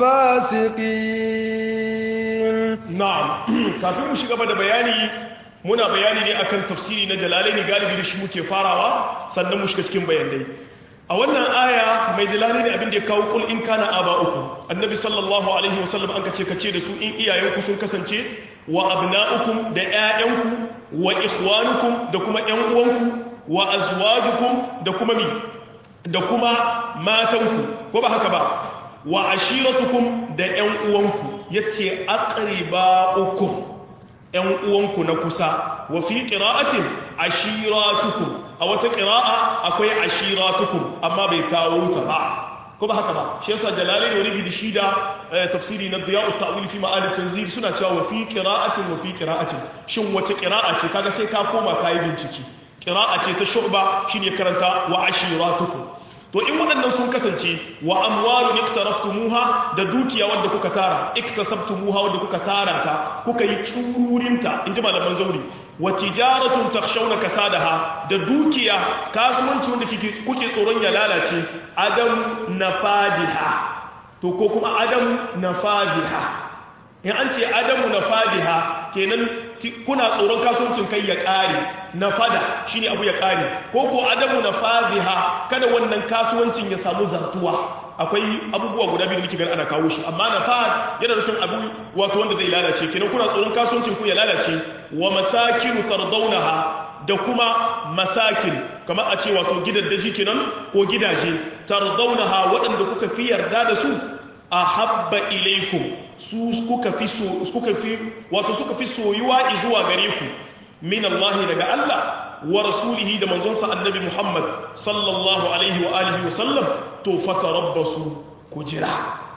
الفاسقين na'am kafin mu shiga da bayani muna bayani ne akan tafsiri na jalalaini galibi da shi muke farawa sannan mu shiga cikin bayanai a wannan aya mai jalalaini abin da ya kawo kul in kana aba uku annabi sallallahu alaihi wasallam an kace kace da su in iyayenku sun kasance wa abna'ukum da ƴaƴanku wa ikhwanukum da kuma ƴan uwanku wa azwajukum da kuma mi da kuma matanku ko ba haka ba wa ashiratukum da ƴan uwanku yace aqribaukum ƴan uwanku na kusa wa fi qira'atin ashiratukum a wata qira'a akwai ashiratukum amma bai kawo ta ba ko ba haka ba shi yasa jalalain wani bi shi da tafsiri na diya'u ta'wil fi ma'ani tanzil suna cewa wa fi qira'atin wa fi qira'atin shin wace qira'a ce kaga sai ka koma kai bincike qira'a ce ta shu'ba shine karanta wa ashiratukum to in waɗannan sun kasance wa amwalu iktaraftumuha da dukiya wanda kuka tara iktasabtumuha wanda kuka tara ta kuka yi tsururinta in ji malaman zauri wa tijaratun takhshawna kasadaha da dukiya kasuwanci wanda kuke tsoron ya lalace adam nafadiha to ko kuma adam nafadiha in an ce adamu nafadiha kenan kuna tsoron kasuwancin kai ya ƙare na fada shine abu ya ƙare ko ko adamu na fadiha kada wannan kasuwancin ya samu zartuwa akwai abubuwa guda biyu da muke gani ana kawo shi amma na fad yana nufin abu wato wanda zai lalace kenan kuna tsoron kasuwancin ku ya lalace wa masakinu tardaunaha da kuma masakin kamar a ce wato gidaddaji kenan ko gidaje tardaunaha waɗanda kuka fi yarda da su a habba ilaikum su kuka fi suka fi wato suka fi soyuwa zuwa gare ku min Allah daga Allah wa rasulihi da manzonsa annabi Muhammad sallallahu alaihi wa alihi wa sallam to fatarabbasu ku jira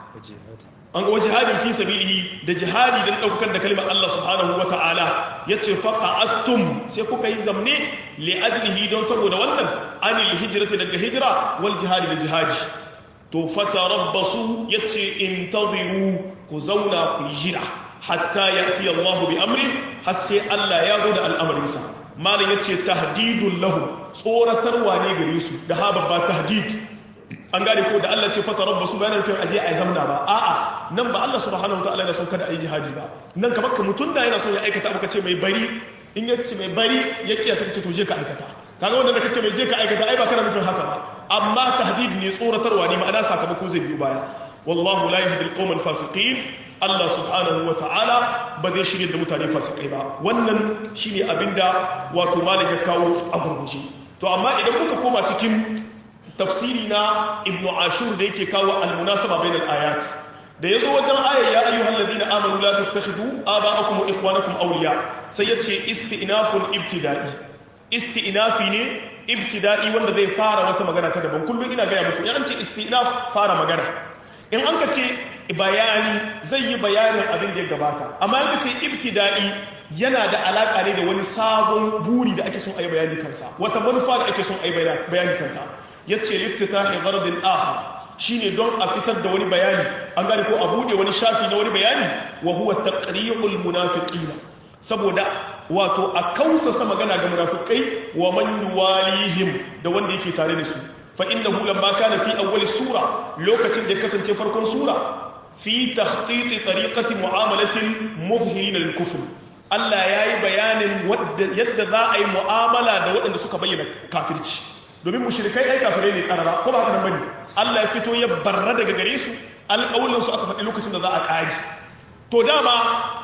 an ga jihadin fi sabilihi da jihadi dan daukar da kalmar Allah subhanahu wa ta'ala yace faqa'attum sai kuka yi zamne li ajlihi don saboda wannan anil hijrati daga hijra wal jihadi da jihadi to fatarabbasu yace intaziru ku zauna ku jira hatta yati Allah bi amri har sai Allah ya zo da al'amarinsa malam yace tahdidul lahu tsoratarwa ne gare su da ha babba tahdid an gane ko da Allah ce fatarabbasu bayan nufin aje a zamna ba a'a nan ba Allah subhanahu wataala yana son kada a yi jihadi ba nan kamar ka mutun da yana son ya aikata abu kace mai bari in ya ce mai bari ya kiyasa kace to je ka aikata kaga wanda da kace mai je ka aikata ai ba kana nufin haka ba amma tahdid ne tsoratarwa ne ma'ana sakamako zai biyo baya wallahu la yahdi al-qawm al-fasiqin Allah subhanahu wa ta'ala ba zai shirye da mutane fasikai ba wannan shine abinda wato malam ya kawo a gurguje to amma idan kuka koma cikin tafsiri na ibnu ashur da yake kawo al-munasaba bainal ayat da yazo wajen ayar ya ayyuhal ladina amanu la tattakhidhu aba'akum wa ikhwanakum awliya sai yace istinafun ibtida'i istinafi ne ibtida'i wanda zai fara wata magana ta daban kullum ina gaya muku in an ce istinaf fara magana in an ka ce bayani zai yi bayanin abin da ya gabata amma in ka ce ibtida'i yana da alaka ne da wani sabon buri da ake son a yi bayani kansa wata manufa da ake son a yi bayani kanta ya ce liftitahi gardin akhar shine don a fitar da wani bayani an gane ko a bude wani shafi na wani bayani wa huwa taqri'ul munafiqina saboda wato a kausasa magana ga munafikai wa man yuwalihim da wanda yake tare da su fa innahu lamma kana fi awwal sura lokacin da kasance farkon sura fi takhtit tariqati mu'amalatin muzhirin lil kufr Allah yayi bayanin yadda za a yi mu'amala da waɗanda suka bayyana kafirci domin mushrikai ai kafirai ne karara ko ba haka nan bane Allah ya fito ya barra daga gare su alƙawulin su aka faɗi lokacin da za a ƙari to dama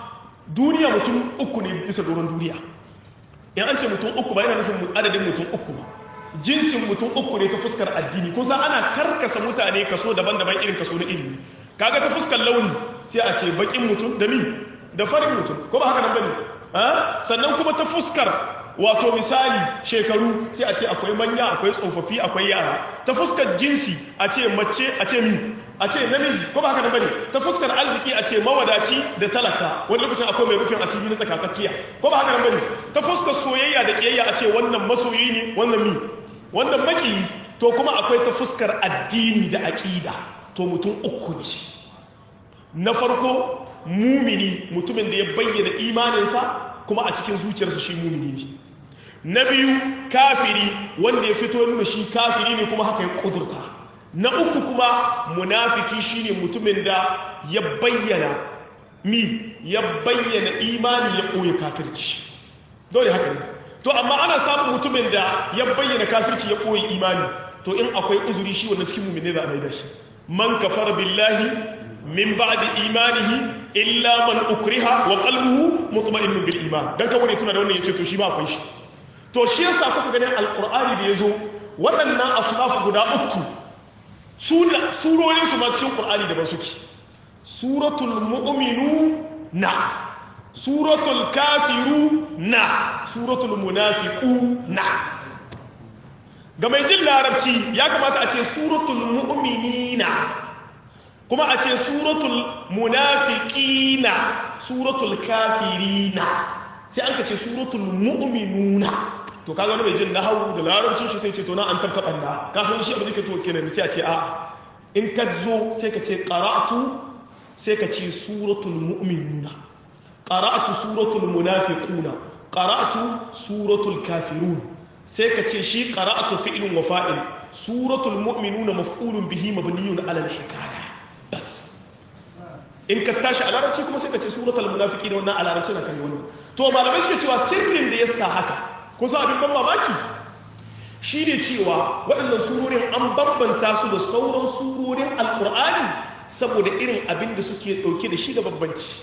duniya mutum uku ne bisa doron duniya in an ce mutum uku ba yana nufin adadin mutum uku ba jinsin mutum uku ne ta fuskar addini kusa ana karkasa mutane kaso daban-daban irin kaso na ilimi kaga ta fuskar launi sai a ce bakin mutum da mi da farin mutum ko ba haka nan bane sannan kuma ta fuskar wato misali shekaru sai a ce akwai manya akwai tsofaffi akwai yara ta fuskar jinsi a ce mace a ce mi a ce namiji ko ba haka nan bane ta fuskar arziki a ce mawadaci da talaka wani lokacin akwai mai rufin asiri na tsakatsakiya ko ba haka nan bane ta fuskar soyayya da kiyayya a ce wannan masoyi ne wannan mi wannan maki to kuma akwai ta fuskar addini da aqida to mutum uku ne na farko mumini mutumin da ya bayyana imaninsa kuma a cikin zuciyarsa shi mumini ne na biyu kafiri wanda ya fito nuna shi kafiri ne kuma haka ya kudurta na uku kuma munafiki shine mutumin da ya bayyana mi ya bayyana imani ya ɓoye kafirci dole haka ne to amma ana samun mutumin da ya bayyana kafirci ya ɓoye imani to in akwai uzuri shi wannan cikin mummune za a mai da shi man kafara billahi min ba'di imanihi illa man ukriha wa qalbuhu mutma'innun bil iman dan kawai tuna da wannan yace to shi ba akwai shi to shi yasa kuka ganin alqur'ani da yazo waɗannan asnaf guda uku sura surorin su ma cikin qur'ani daban suke suratul mu'minuna suratul kafiruna suratul munafiquna ga mai jin larabci ya kamata a ce suratul mu'minina kuma a ce suratul munafiqina suratul kafirina sai an ka ce suratul mu'minuna to kaga wani mai jin nahawu da larabcin shi sai ce to na an tabka banda ka san shi abin da ke to kenan sai a ce a in ka zo sai ka ce qara'tu sai ka ce suratul mu'minuna qara'tu suratul munafiquna qara'tu suratul kafirun sai ka ce shi qara'tu fi'lun wa fa'il suratul mu'minuna maf'ulun bihi mabniyun 'ala al-hikaya bas in ka tashi a larabci kuma sai ka ce suratul munafiqin wannan a larabci na kai wannan to malamai suke cewa sirrin da yasa haka kun san abin ban mamaki shine cewa waɗannan surorin an bambanta su da sauran surorin alqur'ani saboda irin abin da suke dauke da shi da bambanci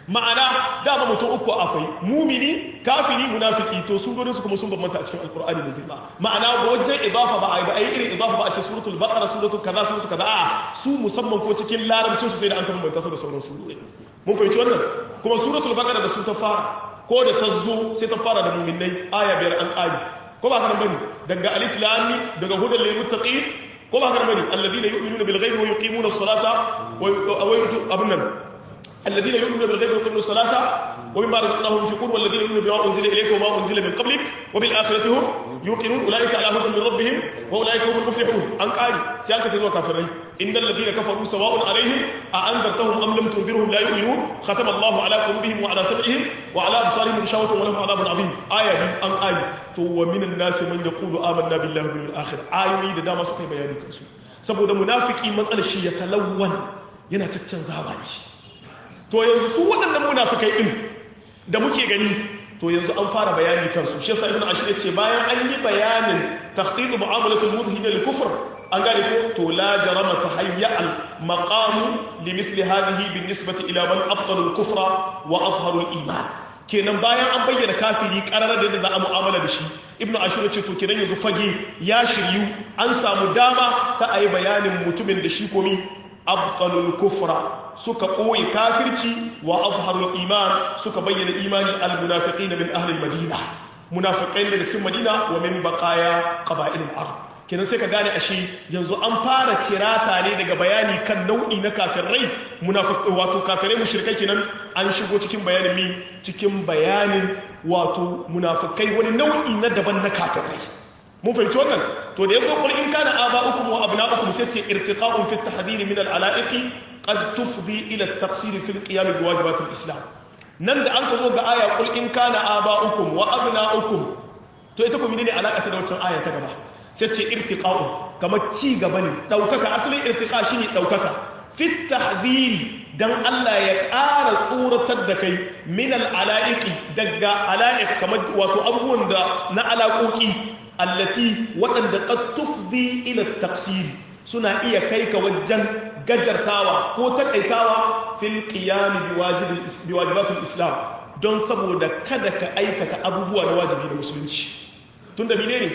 ma'ana dama mutum uku akwai mumini kafiri munafiki to surorin su kuma sun bambanta a cikin alkur'ani da girma ma'ana ga wajen idafa ba a yi ba a yi irin idafa ba a ce suratul baqara suratul kaza suratul kaza a su musamman ko cikin larabcin su sai da an ka bambanta su da sauran surori mun fahimci wannan kuma suratul baqara da su ta fara ko da ta zo sai ta fara da mu'minai aya biyar an ƙari ko ba haka bane daga alif lam mim daga hudal lil muttaqin ko ba haka bane alladhina yu'minuna bil ghaibi wa yuqimuna as-salata wa yu'tu abunnan الذين يؤمنون بالغيب ويقيمون الصلاة ومما رزقناهم ينفقون والذين يؤمنون بما أنزل إليك وما أنزل من قبلك وبالآخرة هم يوقنون أولئك على هدى من ربهم وأولئك هم المفلحون أن قال سيانك تدوى كافرين إن الذين كفروا سواء عليهم أأنذرتهم أم لم تنذرهم لا يؤمنون ختم الله على قلوبهم وعلى سمعهم وعلى أبصارهم غشاوة ولهم عذاب عظيم آية دي أن قال تو ومن الناس من يقول آمنا بالله واليوم الآخر آية da dama suka yi bayani kansu saboda munafiki matsalar shi ya talawwan yana caccanzawa da shi to yanzu su waɗannan munafikai ɗin da muke gani to yanzu an fara bayani kansu shi yasa ibn ashir ce bayan an yi bayanin takhdidu mu'amalatul mudhin lil kufr an gane ko to la jarama tahayya al maqam li mithli hadhihi bin nisbati ila man afdalu al kufra wa azharu al iman kenan bayan an bayyana kafiri karar da za a mu'amala da shi ibnu ashur ce to kenan yanzu fage ya shiryu an samu dama ta ayi bayanin mutumin da shi komi abtalul kufra suka ɓoye kafirci wa azharul iman suka bayyana imani almunafiqina min ahli madina munafiqai daga cikin madina wa min baqaya qaba'il al-ard kenan sai ka gane ashe yanzu an fara tirata ne daga bayani kan nau'i na kafirai munafiq wato kafirai mushrikai kenan an shigo cikin bayanin mi cikin bayanin wato munafikai wani nau'i na daban na kafirai mun fahimci wannan to da yazo qul in kana aba'ukum wa abna'ukum sai ce irtiqa'un fi at-tahdhir min al-ala'iqi qad tufdi ila at-taqsir fi al-qiyam bi wajibat al-islam nan da an ka zo ga aya qul in kana aba'ukum wa abna'ukum to ita kuma ne alaka ta da wancan aya ta gaba sai ce irtiqa'un kamar ci gaba ne daukaka asalin irtiqa shine daukaka fi at-tahdhir dan Allah ya ƙara tsoratar da kai min al-ala'iqi daga ala'iq kamar wato abubuwan da na alaƙoƙi allati waɗanda qad tufdi ila taqsir suna iya kai ka wajen gajartawa ko takaitawa fil qiyam bi wajibatul islam don saboda kada ka aikata abubuwa na wajibi na musulunci tunda menene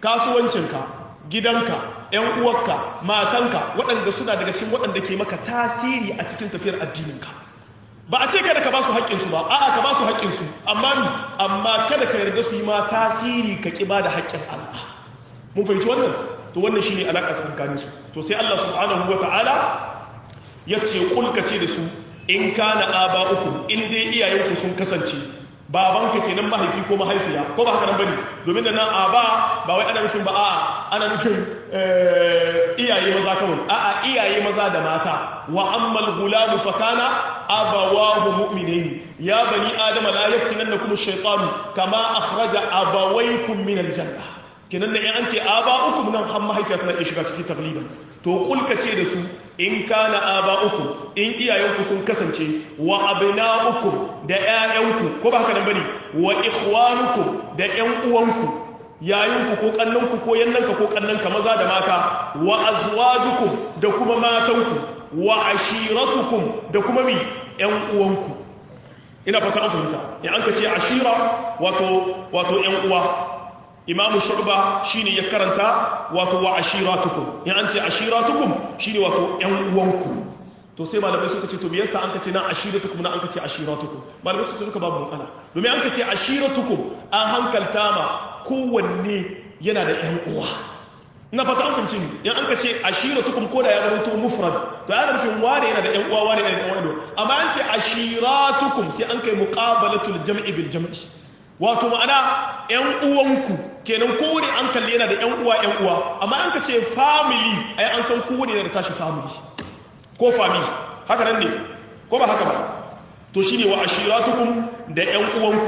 kasuwancinka gidanka ‘yan uwarka matanka waɗanda suna daga cikin waɗanda ke maka tasiri a cikin tafiyar addininka ba a ce kada ka ba su haƙƙinsu ba a'a ka ba su haƙƙinsu amma ni amma kada ka yarda su yi ma tasiri ka ƙi ba da haƙƙin Allah mun fahimci wannan to wannan shine alaƙa tsakanin su to sai Allah subhanahu wata'ala ya ce kulka ce da su in kana aba uku in dai iyayenku sun kasance babanka kenan mahaifi ko mahaifiya ko ba haka nan bane domin da nan aba ba wai ana nufin ba a'a ana nufin iyaye maza kawai a'a iyaye maza da mata wa ammal ghulam fa kana abawahu mu'minaini ya bani adama la yaftinannakum ash-shaytanu kama akhraja abawaykum min al-janna kenan da an ce aba'ukum nan har mahaifiya tana iya shiga cikin tagliban to kulka ce da su in kana aba'ukum in iyayenku sun kasance wa abna'ukum da ƴaƴanku ko ba haka nan bane wa ikhwanukum da ƴan uwanku yayinku ko kannanku ko yannanka ko kannanka maza da mata wa azwajukum da kuma matanku wa ashiratukum da kuma mi ƴan uwanku ina fata an fahimta in an ka ce ashira wato wato ƴan uwa imamu shu'ba shine ya karanta wato wa ashiratukum in an ce ashiratukum shine wato ƴan uwanku to sai malamai suka ce to me yasa an ka ce nan ashiratukum na an ka ce ashiratukum malamai suka ce duka babu matsala domin an ka ce ashiratukum an hankalta ma kowanne yana da ƴan uwa ina fata an fahimci ni in an ka ce ashiratukum ko da ya zama to mufrad to ya nufin wane yana da ƴan uwa wane yana da ƴan uwa amma an ce ashiratukum sai an kai muqabalatul jam'i bil jam'i wato ma'ana ƴan uwanku kenan kowane an kalli yana da ƴan uwa ƴan uwa amma an ka ce family ai an san kowane yana da tashi family ko family haka nan ne ko ba haka ba to shine wa ashiratukum da ƴan uwanku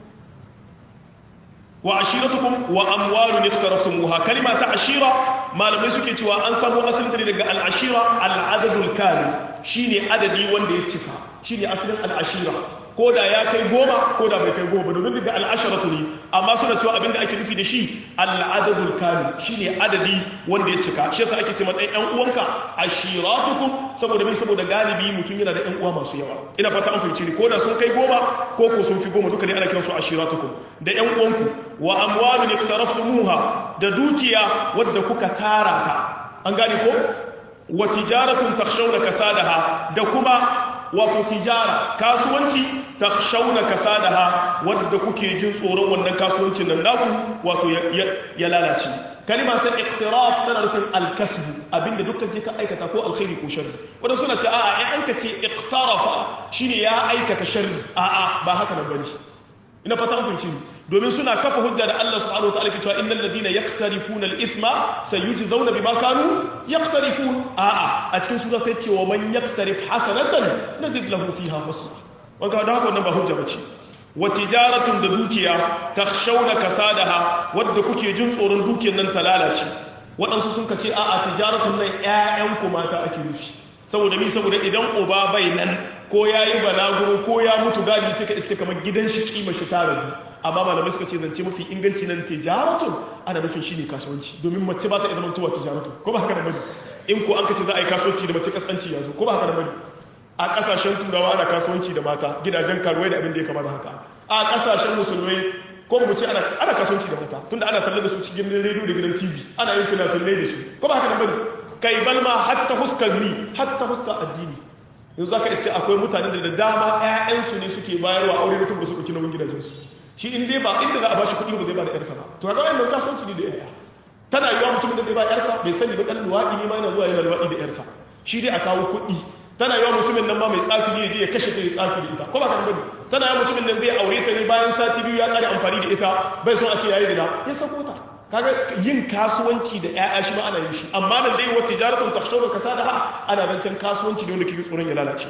wa ashiratukum wa amwalun iktaraftumuha kalima ta ashira malamai suke cewa an samu asalin ta daga al-ashira al-adadul kamil shine adadi wanda ya cika shine asalin al-ashira ko da ya kai goma ko da bai kai goma domin daga al'asharatu ne amma suna cewa abinda ake nufi da shi al'adadul kamil shine adadi wanda ya cika shi yasa ake ce man ɗan uwanka ashiratukum saboda mai saboda galibi mutum yana da ɗan uwa masu yawa ina fata an fahimci ni ko da sun kai goma ko ko sun fi goma duka dai ana kiransu ashiratukum da ɗan uwanku wa amwalun iktaraftumuha da dukiya wadda kuka tara ta an gane ko wa tijaratun takhshawna kasadaha da kuma wato tijara kasuwanci ta shauna kasadaha wadda kuke jin tsoron wannan kasuwancin nan naku wato ya lalace kalima ta iqtiraf tana nufin alkasbu abinda dukkan je ka aikata ko alkhairi ko sharri wanda suna ce a'a in an ka ce iqtarafa shine ya aikata sharri a'a ba haka nan bane ina fata an fahimci domin suna kafa hujja da Allah subhanahu wataala ke cewa innal ladina yaqtarifuna al-ithma sayujzauna bima kanu yaqtarifun a'a a cikin sura sai cewa man yaqtarif hasanatan nazid lahu fiha husna wanda da haka wannan ba hujja bace wa tijaratun da dukiya takhshawna kasadaha wadda kuke jin tsoron dukiyar nan ta lalace waɗansu sun ka ce a'a tijaratun nan ƴaƴan ku mata ake nufi saboda mi saboda idan uba bai nan ko ya yi balaguro ko ya mutu gadi sai ka iske kamar gidan shi kima shi ta rabu amma malamai suka ce zance mafi inganci nan tijaratun ana nufin shi ne kasuwanci domin mace ba ta iya zamantowa tijaratun ko ba haka da bane in ko an ka ce za a yi kasuwanci da mace kaskanci ya zo ko ba haka da bane a kasashen turawa ana kasuwanci da mata gidajen karuwai da abin da ya kama da haka a kasashen musulmai ko mu ce ana kasuwanci da mata tunda ana talle da su cikin rediyo da gidan tv ana yin fina-finai da su ko ba haka da bane kai balma hatta huskar ni hatta huskar addini yanzu za ka iske akwai mutane da dama 'ya'yansu ne suke bayarwa aure da saboda su ɗauki nauyin gidajensu shi in dai ba inda za a ba shi kuɗi ba zai ba da ƴarsa ba to ga wannan kasuwanci ne da ƴaƴa tana yiwa mutumin da zai ba ƴarsa bai sani ba ɗan luwaɗi ne ma yana zuwa yana luwaɗi da ƴarsa shi dai a kawo kuɗi tana yiwa mutumin nan ma mai tsafi ne ya kashe ta ya tsafi da ita ko ba ka bane tana yiwa mutumin nan zai aure ta ne bayan sati biyu ya ƙare amfani da ita bai son a ce yayi gida ya sako ta kaga yin kasuwanci da ƴaƴa shi ma ana yin shi amma nan dai wata tijaratun tafshawar kasadaha ana zancen kasuwanci ne wanda kike tsoron ya lalace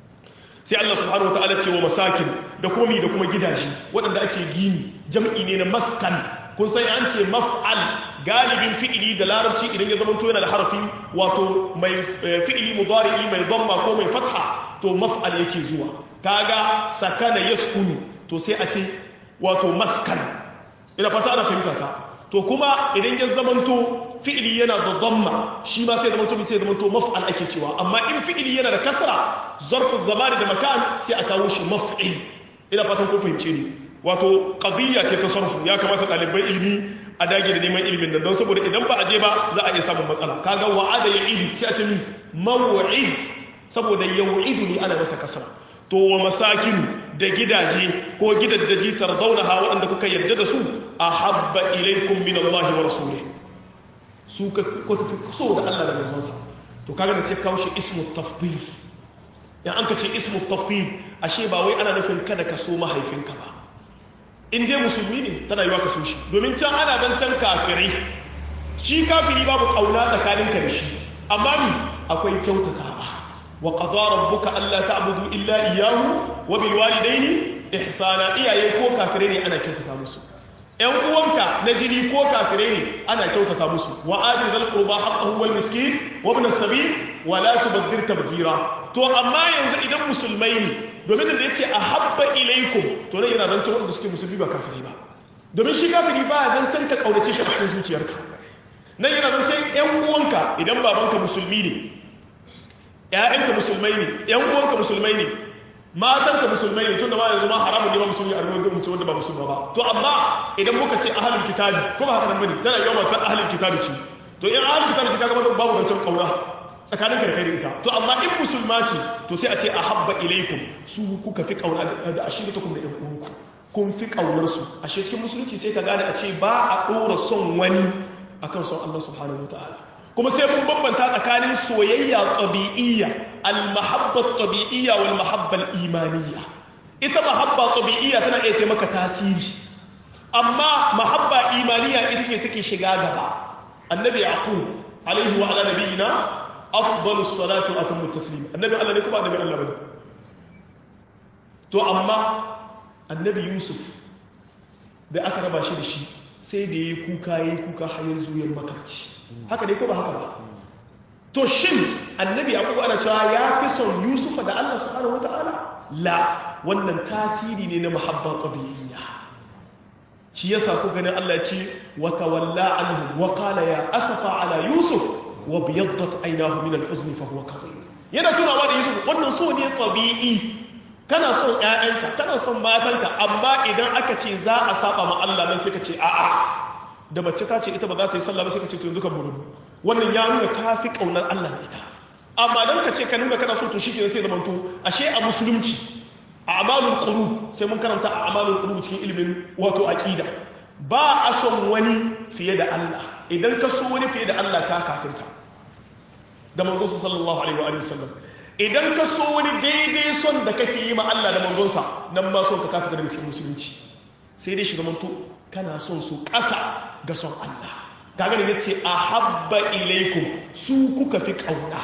sai Allah subhanahu wataala ce wa masakin da kuma mi da kuma gidaje waɗanda ake gini jam'i ne na maskan kun san an ce maf'al galibin fi'ili da larabci idan ya zama to yana da harafi wato mai fi'ili mudari'i mai dhamma ko mai fatha to maf'al yake zuwa kaga sakana yaskunu to sai a ce wato maskan ina fata ana fahimta ta to kuma idan ya zamanto fi'ili yana da dhamma shi ma sai zamanto sai zamanto maf'al ake cewa amma in fi'ili yana da kasra zarfu zamani da makan sai a kawo shi maf'il ina fatan kun fahimce ni wato qadiyya ce ta sarfu ya kamata ɗalibai ilmi a dage da neman ilimin nan don saboda idan ba a je ba za a iya samun matsala kaga wa'ada ya idu sai a ce min maw'id saboda yau'idu ne ana masa kasara to wa masakin da gidaje ko gidaddaji tardaunaha waɗanda kuka yarda da su ahabba ilaikum min Allah wa rasulih su ka fi so da Allah da manzonsa to kaga da sai kawo shi ismu tafdil in an ka ce ismu tafdil ashe ba wai ana nufin kada ka so mahaifinka ba in dai musulmi ne tana yiwa ka so shi domin can ana dan can kafirai shi kafiri babu kauna tsakaninka da shi amma ni akwai kyautatawa wa qada rabbuka alla ta'budu illa iyyahu wa bil walidaini ihsana iyaye ko kafirai ne ana kyautata musu ‘yan uwanka na jini ko kafirai ne ana kyautata musu wa adi zal qurba haqqahu wal miskin wa ibn as-sabil wa la tubadhir tabdira to amma yanzu idan musulmai ne domin da yace ahabba ilaikum to ne yana zancen wanda suke musulmi ba kafirai ba domin shi kafiri ba zancen ka kaunace shi a cikin zuciyarka nan yana zancen ‘yan uwanka idan babanka musulmi ne ‘ya'yanka musulmai ne ‘yan uwanka musulmai ne matanka musulmai ne tun da ma yanzu ma haramun ne ba musulmi a ruwan mutum wanda ba musulma ba to amma idan muka ce ahalin kitabi ko ba haka nan bane tana yawan matan ahalin kitabi ce to in ahalin kitabi ce kaga ba babu zancen kauna tsakanin kai da ita to amma in musulma ce to sai a ce ahabba ilaikum su kuka fi kauna da ashiratukum da yan uwanku kun fi kaunar su ashe cikin musulunci sai ka gane a ce ba a dora son wani akan son Allah subhanahu wataala kuma sai mun bambanta tsakanin soyayya tabi'iyya al-mahabba tabi'iyya wal mahabba imaniyya ita mahabba tabi'iyya tana iya taimaka tasiri amma mahabba imaniyya ita ce take shiga gaba annabi yaqub alaihi wa ala nabiyina afdalu salatu wa atammu taslim annabi Allah ne kuma annabi Allah bane to amma annabi yusuf da aka raba shi da shi sai da yayi kuka yayi kuka har yanzu yan makarci haka ne ko ba haka ba to shin annabi yakubu ana cewa ya fi son yusufa da allah subhanahu wata'ala la wannan tasiri ne na mahabba tabi'iyya shi yasa ku ganin allah ce wa tawalla anhu wa qala ya asafa ala yusuf wa biyaddat aynahu min al-huzn fa huwa kadhib yana tunawa da yusuf wannan so ne tabi'i kana son ƴaƴanka kana son matanka amma idan aka ce za a saba ma Allah nan sai ka ce a'a da mace ta ce ita ba za ta yi sallah ba sai ka ce to yanzu ka burubu wannan ya nuna ka fi kaunar Allah da ita amma dan ka ce ka nuna kana so to shi sai zaman to ashe a musulunci a amalul qulub sai mun karanta a amalul qulub cikin ilimin wato aqida ba a son wani fiye da Allah idan ka so wani fiye da Allah ka kafirta da manzo sallallahu alaihi wa alihi wasallam idan ka so wani daidai son da kake yi ma Allah da manzonsa nan ba son ka kafirta daga cikin musulunci sai dai shiga manto kana son su ƙasa ga son Allah kaga ne yace ahabba ilaikum su kuka fi kauna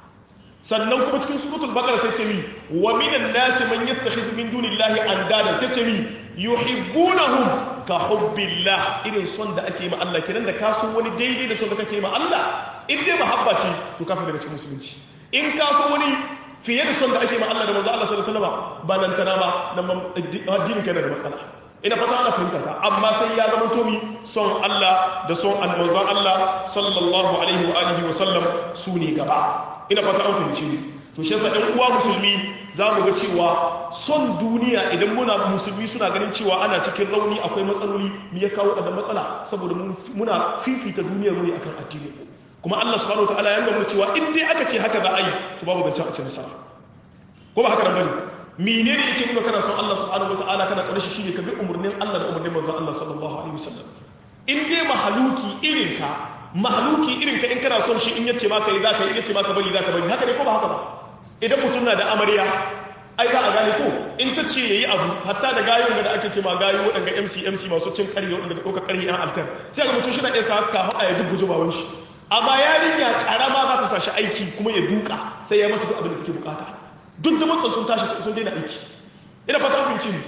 sannan kuma cikin suratul baqara sai ce mi wa minan nas man yattakhidhu min dunillahi andada sai ce mi yuhibbunahum ka hubbillah irin son da ake yi ma Allah kenan da ka so wani daidai da son da kake yi ma Allah in dai mahabba ce to kafir daga cikin musulunci in ka so wani fiye da son da ake ma Allah da manzo Allah sallallahu alaihi wasallam ba nan tana ba nan addinin kana da matsala ina fata ana fahimta ta amma sai ya zama tomi son Allah da son manzon Allah sallallahu alaihi wa alihi wa sallam su ne gaba ina fata an fahimce ni to shi yasa ɗan uwa musulmi za mu ga cewa son duniya idan muna musulmi suna ganin cewa ana cikin rauni akwai matsaloli me ya kawo da matsala saboda muna fifita duniyar mu ne akan addini kuma Allah subhanahu wataala ya nuna cewa in dai aka ce haka za a yi to babu zancen a ce nasara ko ba haka nan bane menene yake nuna kana son Allah subhanahu wataala kana karshe shine ka bi umurnin Allah da umurnin manzon Allah sallallahu alaihi wasallam in dai mahaluki irin ka mahaluki irin ka in kana son shi in yace maka yi zaka yi in yace maka bari zaka bari haka ne ko ba haka ba idan mutum na da amarya ai za a gane ko in ta ce yayi abu hatta da gayon da ake ce ma gayo wadanga MC MC masu cin ƙarfi wadanda ɗauka ƙarfi yan altar sai ga mutum shi na iya sa ka haɗa ya duk baban shi amma yarinya karama za ta sashi aiki kuma ya duka sai ya mata duk abin da take bukata duk da matsan sun tashi sun daina aiki ina fata kun ci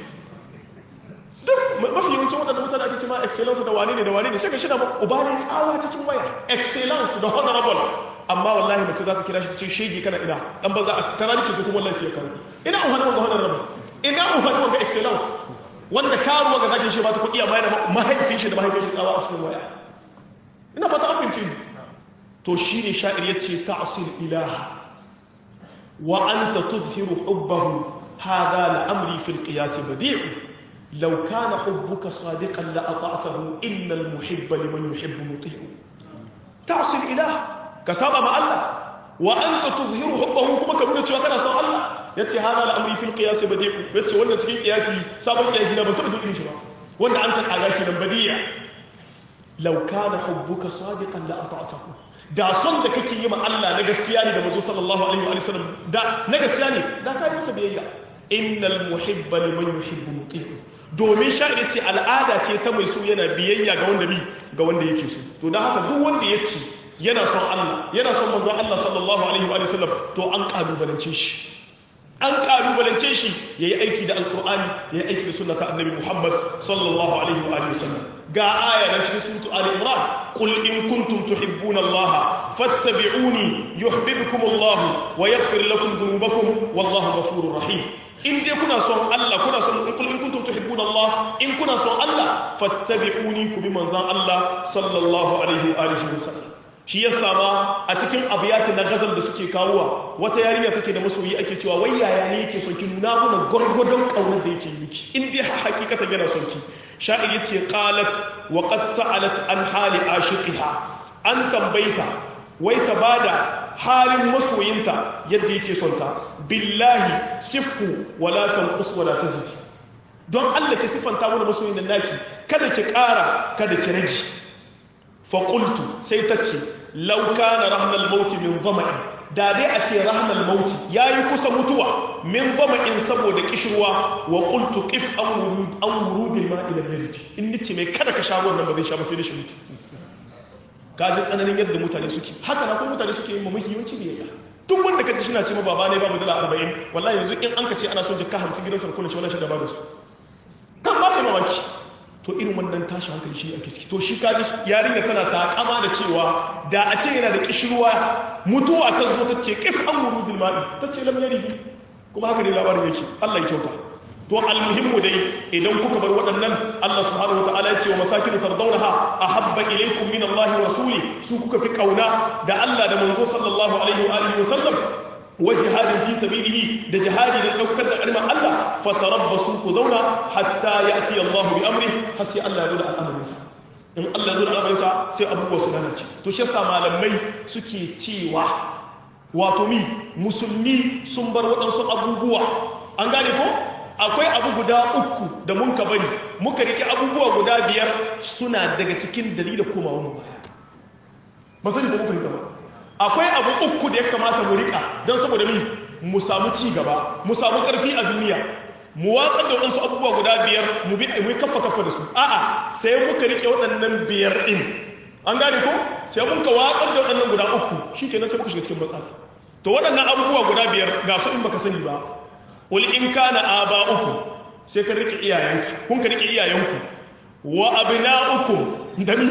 duk mafi yawancin waɗanda mutane ake ce ma excellence da wane ne da wane ne sai ka shi na uba ne tsawa cikin waya excellence da honorable amma wallahi mace za ta kira shi ta ce shege kana ina dan ba za a tara nake su kuma wallahi sai ya kawo ina uhan wanga honorable ina uhan wanga excellence wanda karuwa ga zakin shi ba ta kuɗi amma yana mahaifin shi da mahaifin shi tsawa a cikin waya ina fata an fahimci to shi ne sha'ir ya ce ta'asil ilaha wa an ta tuzhiru hubbahu hada la'amri fil qiyas badi'u law kana hubbuka sadiqan la ata'tahu innal muhibba liman yuhibbu muti'u ta'sil ilah ka saba ma Allah wa anta tuzhiru hubbahu kuma ka nuna cewa kana son Allah yace hada al'amri fil qiyas badi'u yace wannan cikin qiyasi sabon qiyasi na ban taɓa jin shi ba wanda an ka kaga kenan badi'a law kana hubbuka sadiqan la ata'tahu da son da kake yi ma Allah na gaskiya ne da manzo sallallahu alaihi wa sallam da na gaskiya ne da ka yi masa biyayya innal muhibba liman yuhibbu muti'u domin sha'ir ce al'ada ce ta mai so yana biyayya ga wanda bi ga wanda yake so to dan haka duk wanda ya ce yana son Allah yana son manzo Allah sallallahu alaihi wa sallam to an kalubalance shi an kalubalance shi yayi aiki da alqur'ani yayi aiki da sunnata annabi Muhammad sallallahu alaihi wa sallam ga aya nan cikin suratu Ali Imran qul in kuntum tuhibbuna Allah fattabi'uni yuhibbukum Allah wa yaghfir lakum dhunubakum wallahu ghafurur rahim in dai kuna son Allah kuna son qul in kuntum tuhibbuna Allah in kuna son Allah fattabi'uni ku bi manzon Allah sallallahu alaihi wa alihi wasallam shi ya sama a cikin abiyati na gazal da suke kawowa wata yarinya take da masoyi ake cewa wai yaya ne yake son ki nuna mana gwargwadon kaunar da yake miki in dai hakikatan yana son ki sha'ir yace qalat wa qad sa'alat an hali ashiqiha an tambayta wai ta bada halin masoyinta yadda yake son ta billahi sifku wala tanqus wala tazid don Allah ki sifanta mana masoyin nan naki kada ki ƙara kada ki rage fa qultu sai ta ce law kana rahnal maut min dhama'in da dai a ce rahnal maut yayi kusa mutuwa min dhama'in saboda kishirwa wa qultu qif an wurud an wurudil ma'i lam yarid in nice mai kada ka sha ruwan nan ba zai sha ba sai da shi mutu ka ji tsananin yadda mutane suke haka na kuma mutane suke yin mamaki yawanci biyayya duk wanda ka ji shi na ce ma baba ne babu dala arba'in wallahi yanzu in an ka ce ana son jikka hamsin gidan sarkuna shi wani shi da ba da su kan ba ka mamaki to irin wannan tashi hankali shi ake ciki to shi kaji yarinya tana takama da cewa da a ce yana da kishirwa mutuwa ta zo ta ce kif an wuru dilma'i ta ce lam yaridi kuma haka ne labarin yake Allah ya kyauta to almuhimmu dai idan kuka bar waɗannan Allah subhanahu wataala ya ce wa masakin tardawnaha ahabba ilaykum min Allah wa rasuli su kuka fi kauna da Allah da manzo sallallahu alaihi wa alihi wa sallam wa jihadin fi sabilihi da jihadi da daukar da kalmar Allah fatarabbasu ku zauna hatta ya'ti Allah bi amri har sai Allah ya zo da al'amarinsa in Allah ya zo da al'amarinsa sai abubuwa su lalace to shi yasa malamai suke cewa wato mi musulmi sun bar waɗansu abubuwa an gane ko akwai abu guda uku da mun ka bari muka rike abubuwa guda biyar suna daga cikin dalilin komawa mu baya ba sani ko mu fahimta ba akwai abu uku da ya kamata mu rika don saboda mi mu samu ci gaba mu samu karfi a duniya mu watsar da waɗansu abubuwa guda biyar mu bi mu kafa kafa da su a'a sai muka rike waɗannan biyar din an gane ko sai mun ka watsar da waɗannan guda uku shikenan sai muka shiga cikin matsala to waɗannan abubuwa guda biyar ga su in baka sani ba wal in kana aba'ukum sai ka rike iyayenku kun ka rike iyayenku wa abna'ukum da mi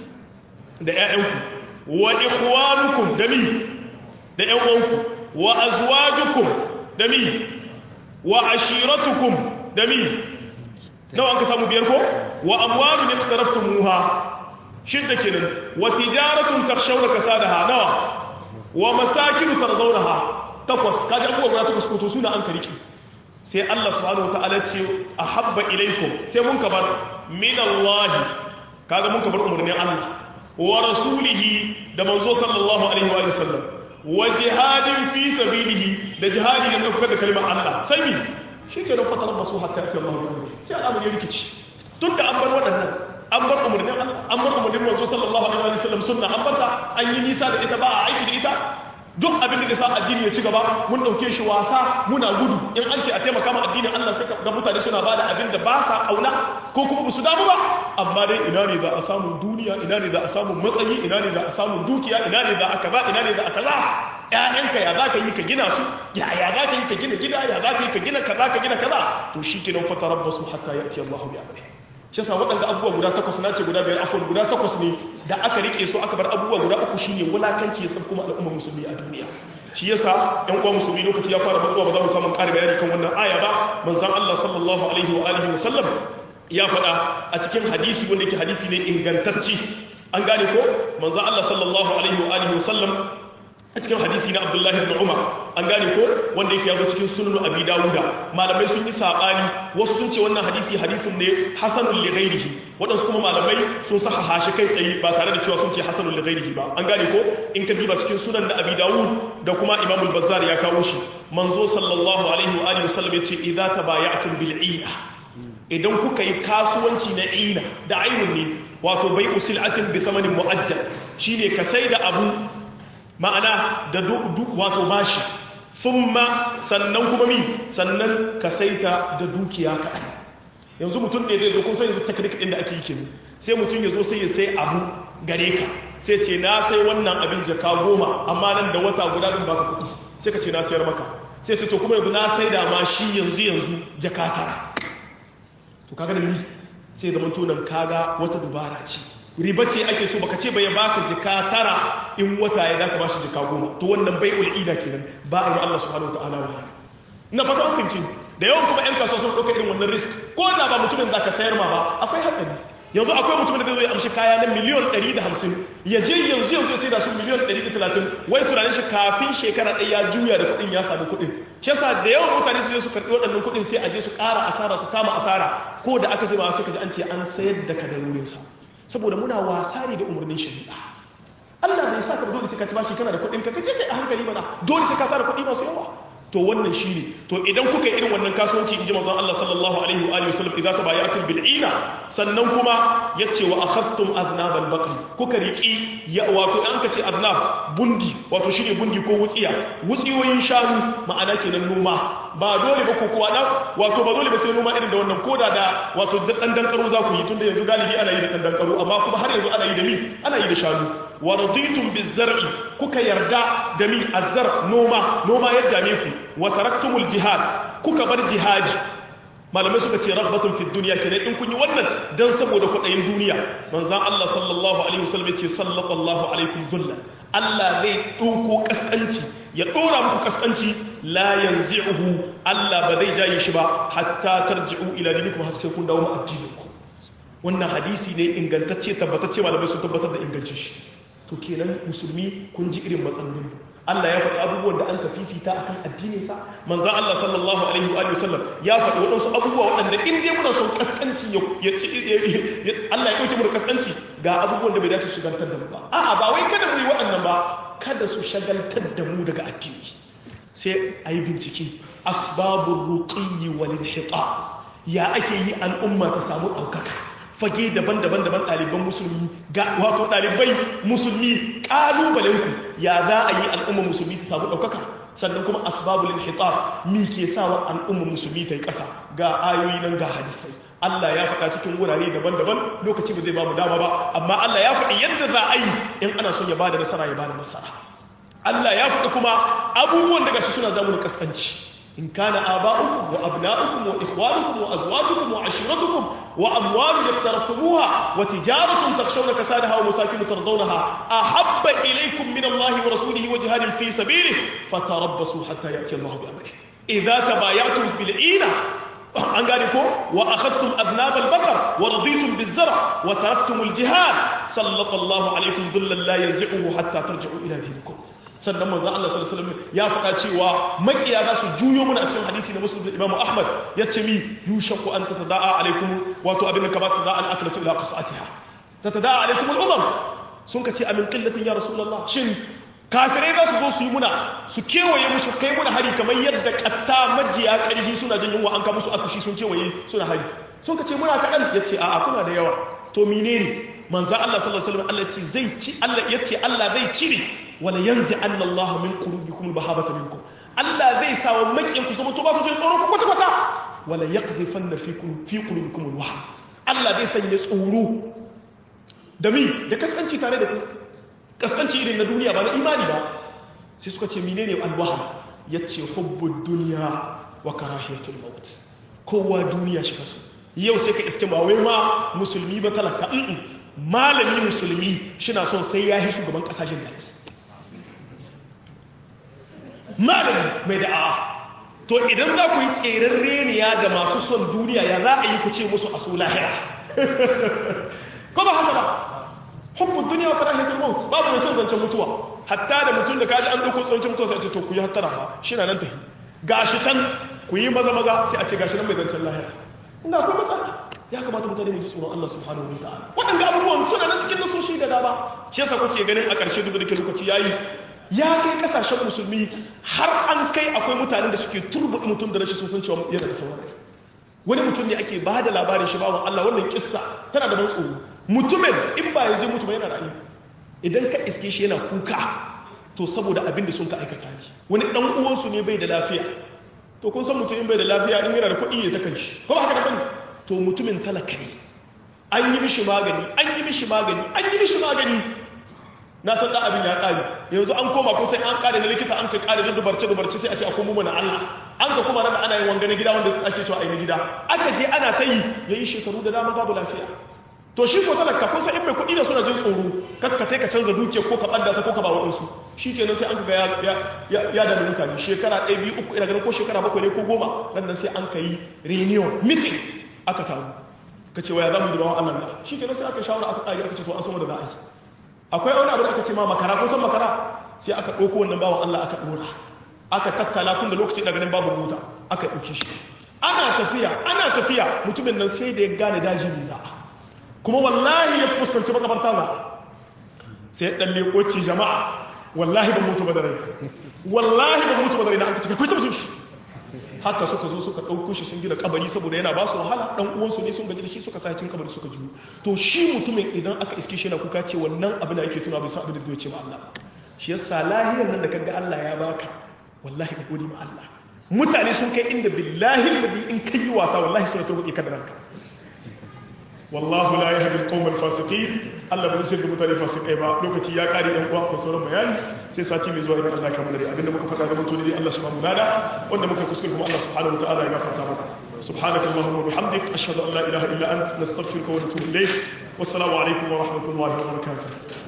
da ƴaƴanku wa ikhwanukum da mi da ƴan uwanku wa azwajukum da mi wa ashiratukum da mi nawa an ka samu biyar ko wa amwalun iqtaraftumuha shidda kenan wa tijaratun takhshawna kasadaha nawa wa masakin tardawnaha takwas kaji abubuwa guda takwas ko to suna an kariki sai Allah subhanahu wataala ce ahabba ilaikum sai mun kabar min Allah kaga mun kabar umarnin Allah wa rasulihi da manzo sallallahu alaihi wa sallam wa jihadin fi sabilihi da jihadi da ɗaukar da kalmar Allah sai mi shi ke nan fatar basu hatta ya Allah bi amri sai al'amari ya rikici tun da an bar waɗannan an bar umarnin Allah an bar umarnin manzo sallallahu alaihi wa sallam sunna an barta an yi nisa da ita ba a aiki da ita duk abin da sa addini ya ci gaba mun dauke shi wasa muna gudu in an ce a taimaka ma addinin Allah sai ga mutane suna ba da abin da ba sa kauna ko kuma su damu ba amma dai ina ne za a samu duniya ina ne za a samu matsayi ina ne za a samu dukiya ina ne za a kaza ina ne za a kaza ƴaƴanka ya za ka yi ka gina su ya ya za ka yi ka gina gida ya za ka yi ka gina kaza ka gina kaza to shi kenan fatarabbasu hatta ya'ti Allahu bi amrihi shi yasa waɗanda abubuwa guda takwas na ce guda biyar afon guda takwas ne da aka rike su aka bar abubuwa guda uku shine wulakanci ya san kuma al'ummar musulmi a duniya shi yasa yan uwa musulmi lokaci ya fara matsuwa ba za mu samu ƙari bayani kan wannan aya ba manzon Allah sallallahu alaihi wa alihi wa sallam ya faɗa a cikin hadisi wanda yake hadisi ne ingantacci an gane ko manzon Allah sallallahu alaihi wa alihi wa sallam a cikin hadithi na abdullahi ibn umar an gane ko wanda yake yazo cikin sunan abi dawuda malamai sun yi sabani wasu sun ce wannan hadisi hadithun ne hasanul li ghairihi wadansu kuma malamai sun saka hashi kai tsaye ba tare da cewa sun ce hasanul li ghairihi ba an gane ko in ka diba cikin sunan na abi dawud da kuma imam al-bazzar ya kawo shi manzo sallallahu alaihi wa alihi wasallam yace idza tabaya'tum bil ina idan kuka yi kasuwanci na ina da ainun ne wato bai usil'atin bi thamanin mu'ajjal shine ka sai da abu ma'ana da wato bashi thumma sannan kuma mi sannan ka saita da dukiya kaɗan yanzu mutum ne zai zo kun san yanzu teknik ɗin da ake yi kenan sai mutum ya zo sai ya sai abu gare ka sai ce na sai wannan abin jaka goma amma nan da wata guda zan baka kuɗi sai ka ce na sayar maka sai ce to kuma yanzu na sai da ma shi yanzu yanzu jaka tara to kaga da ni sai zama tunan kaga wata dubara ce riba ce ake so baka ce bai baka jika tara in wata ya zaka bashi jika goma to wannan bai ul'ida kenan ba a yi Allah subhanahu wataala wa na fata finci da yawan kuma yan kasuwa sun ɗauka irin wannan risk ko da ba mutumin da ka sayar ma ba akwai hatsari yanzu akwai mutumin da zai zo ya amshi kaya na miliyon 150 ya je yanzu yanzu ya sai da su miliyon 130 wai tunanin shi kafin shekara ɗaya ya juya da kuɗin ya sami kuɗin shi yasa da yawan mutane su je su karɓi waɗannan kuɗin sai a je su ƙara asara su kama asara ko da aka ji ba sai ka ji an ce an sayar da kadarorinsa saboda muna wasa ne da umarnin shari'a Allah bai sa ka dole sai ka ci bashi kana da kuɗin ka kaje kai a hankali mana dole sai ka tara kuɗi masu yawa to wannan shine to idan kuka yi irin wannan kasuwanci inji manzon Allah sallallahu alaihi wa alihi wasallam idza tabayatum bil ina sannan kuma yace wa akhadtum aznab al baqri kuka riki ya wato an kace aznab bundi wato shine bundi ko wutsiya wutsiyoyin shanu ma'ana kenan noma ba dole ba ko kuwa na wato ba dole ba sai noma irin da wannan koda da wato dan dan karo za ku yi tunda yanzu galibi ana yi da dan dan karo amma kuma har yanzu ana yi da mi ana yi da shanu wa raditum bizar'i kuka yarda da mi azzar noma noma yadda ne ku wa taraktumul jihad kuka bar jihadi malamai suka ce rahbatun fi duniya kenan in kun yi wannan dan saboda kudayin duniya manzon Allah sallallahu alaihi wasallam ya ce sallallahu alaikum zullan Allah zai ɗauko kaskanci ya ɗora muku kaskanci la yanzi'uhu Allah ba zai jaye shi ba hatta tarji'u ila dinikum har sai kun dawo mu addininku wannan hadisi ne ingantacce tabbatacce malamai sun tabbatar da ingancin shi to kenan musulmi kun ji irin matsalolin Allah ya faɗi abubuwan da an ka fifita akan addininsa manzo Allah sallallahu alaihi wa sallam ya faɗi waɗansu abubuwa waɗanda in dai muna son kaskanci ya Allah ya ɗauke mu da kaskanci ga abubuwan da bai dace su shagaltar da mu ba a'a ba wai kada mu yi waɗannan ba kada su shagaltar da mu daga addini sai a yi bincike asbabun ruqiyyi wal inhitat ya ake yi al'umma ta samu ɗaukaka fage daban-daban daban ɗaliban musulmi ga wato ɗalibai musulmi ƙalubalenku ya za a yi al'ummar musulmi ta samu ɗaukaka sannan kuma asbabul inhitab mi ke sawa al'ummar musulmi ta yi ƙasa ga ayoyi nan ga hadisai Allah ya faɗa cikin wurare daban-daban lokaci ba zai ba mu dama ba amma Allah ya faɗi yadda za a yi in ana son ya bada nasara ya bada nasara Allah ya faɗi kuma abubuwan daga shi suna zamu kaskanci إن كان آباؤكم وأبناؤكم وإخوانكم وأزواجكم وعشيرتكم وأموال اقترفتموها وتجارة تخشون كسادها ومساكن ترضونها أحب إليكم من الله ورسوله وجهاد في سبيله فتربصوا حتى يأتي الله بأمره إذا تبايعتم بالعينة an gane ko wa akhadtum adnab al-baqar wa raditum biz-zar' wa taraktum al-jihad sallallahu alaikum dhullan la yanzi'uhu hatta tarji'u ila dinikum sannan manzo Allah sallallahu alaihi wasallam ya faɗa cewa makiya za su juyo mana a cikin hadisi na Muslim da Imam Ahmad yace mi yushaku an tatada'a alaikum wato abin da ka ba su da al-aklatu ila qasatiha tatada'a alaikum al-umam sun ka ce amin qillatin ya rasulullah shin kafirai za su zo su yi muna su kewaye musu kai muna hari kamar yadda katta majiya ƙarfi suna jin yunwa an ka musu akushi sun kewaye suna hari sun ka ce muna kaɗan ya ce a'a kuna da yawa to menene manzan Allah sallallahu alaihi wasallam Allah ce zai ci Allah ya ce Allah zai cire wala yanzi anna Allah min qulubikum al-bahabata minkum Allah zai sa wa makiyan ku zama to ba su jin tsoron ku kwata kwata wala yaqdhifanna fi fi qulubikum al-wahn Allah zai sanya tsoro da mi da kaskanci tare da ku kaskanci irin na duniya ba na imani ba sai suka ce menene al-wahn yace hubbud dunya wa karahiyatul maut kowa duniya shi kaso yau sai ka iske ba wai ma musulmi ba talaka malami musulmi shina son sai ya yi shugaban kasashen da malami mai da'a to idan za ku yi tseren reniya da masu son duniya ya za a yi ku ce musu a su lahira ko ba haka ba hubbun duniya wa karahiyatul maut babu mai son zancen mutuwa hatta da mutum da kaji an ɗauko tsohon mutuwa sai a ce to ku yi hattara ba shi na nan tafi gashi can ku yi maza maza sai a ce gashi nan mai zancen lahira ina akwai matsala ya kamata mutane mu ji tsoron Allah subhanahu wa ta'ala waɗanda abubuwan suna nan cikin nasoshi da dama shi yasa kuke ganin a ƙarshe duk da ke lokaci yayi ya kai kasashen musulmi har an kai akwai mutanen da suke turbuɗi mutum da rashin sun san cewa yana da sauran wani mutum ne ake ba da labarin shi bawan Allah wannan kissa tana da ban tsoro mutumin in ba ya je mutum yana rayu idan ka iske shi yana kuka to saboda abin da sun ka aikata ne wani dan uwansu ne bai da lafiya to kun san mutum in bai da lafiya in yana da kuɗi ya ta kan shi ko ba haka da bane to mutumin talaka ne an yi mishi magani an yi mishi magani an yi mishi magani na san da abin ya kare yanzu an koma ko sai an kare na likita an kai kare na dubarce dubarce sai a ce a komo mana Allah an ka kuma nan ana yin wanga na gida wanda ake cewa a yi na gida aka je ana ta yi yayi shekaru da dama babu lafiya to shi ko talaka kun san in mai kuɗi da suna jin tsoro kakka ka canza dukiya ko ka ɓadda ta ko ka ba waɗansu shi kenan sai an ga ya da mutane shekara ɗaya biyu uku ina ganin ko shekara bakwai ne ko goma nan nan sai an ka yi reunion meeting aka taru ka ce waya za mu yi da bawan Allah da shi kenan sai aka shawara aka ƙari aka ce to an san wanda za a yi akwai wani abu da aka ce ma makara kun san makara sai aka ɗauko wannan bawan Allah aka ɗora aka tattala tun da lokacin da ganin babu mota aka ɗauki shi ana tafiya ana tafiya mutumin nan sai da ya gane daji ne za a kuma wallahi ya fuskanci makabarta za sai ya ɗalle ƙoci jama'a wallahi ban mutu ba da rai wallahi ban mutu ba da rai na an ka cika kwace mutum shi haka suka zo suka ɗauko shi sun gina kabari saboda yana ba su wahala ɗan uwansu ne sun gaji da shi suka sa cikin kabari suka juyo to shi mutumin idan aka iske shi yana kuka ce wannan abin da yake tuna bai san abin da zai ce ma Allah shi yasa lahiyar nan da kaga Allah ya baka wallahi ka gode ma Allah mutane sun kai inda billahi alladhi in kai wasa wallahi suna turbuke ka da ranka wallahu la yahdi al-qawm al-fasiqin Allah bai shirya mutane fasikai ba lokaci ya kare yan uwa ko sauran bayani sai sati mai zuwa idan Allah ya kammala abinda muka faɗa da mutum ne Allah subhanahu wa ta'ala wanda muka kuskure kuma Allah subhanahu wa ta'ala ya gafarta mana سبحانك اللهم وبحمدك أشهد أن لا إله إلا أنت نستغفرك ونتوب إليك والسلام عليكم ورحمة الله وبركاته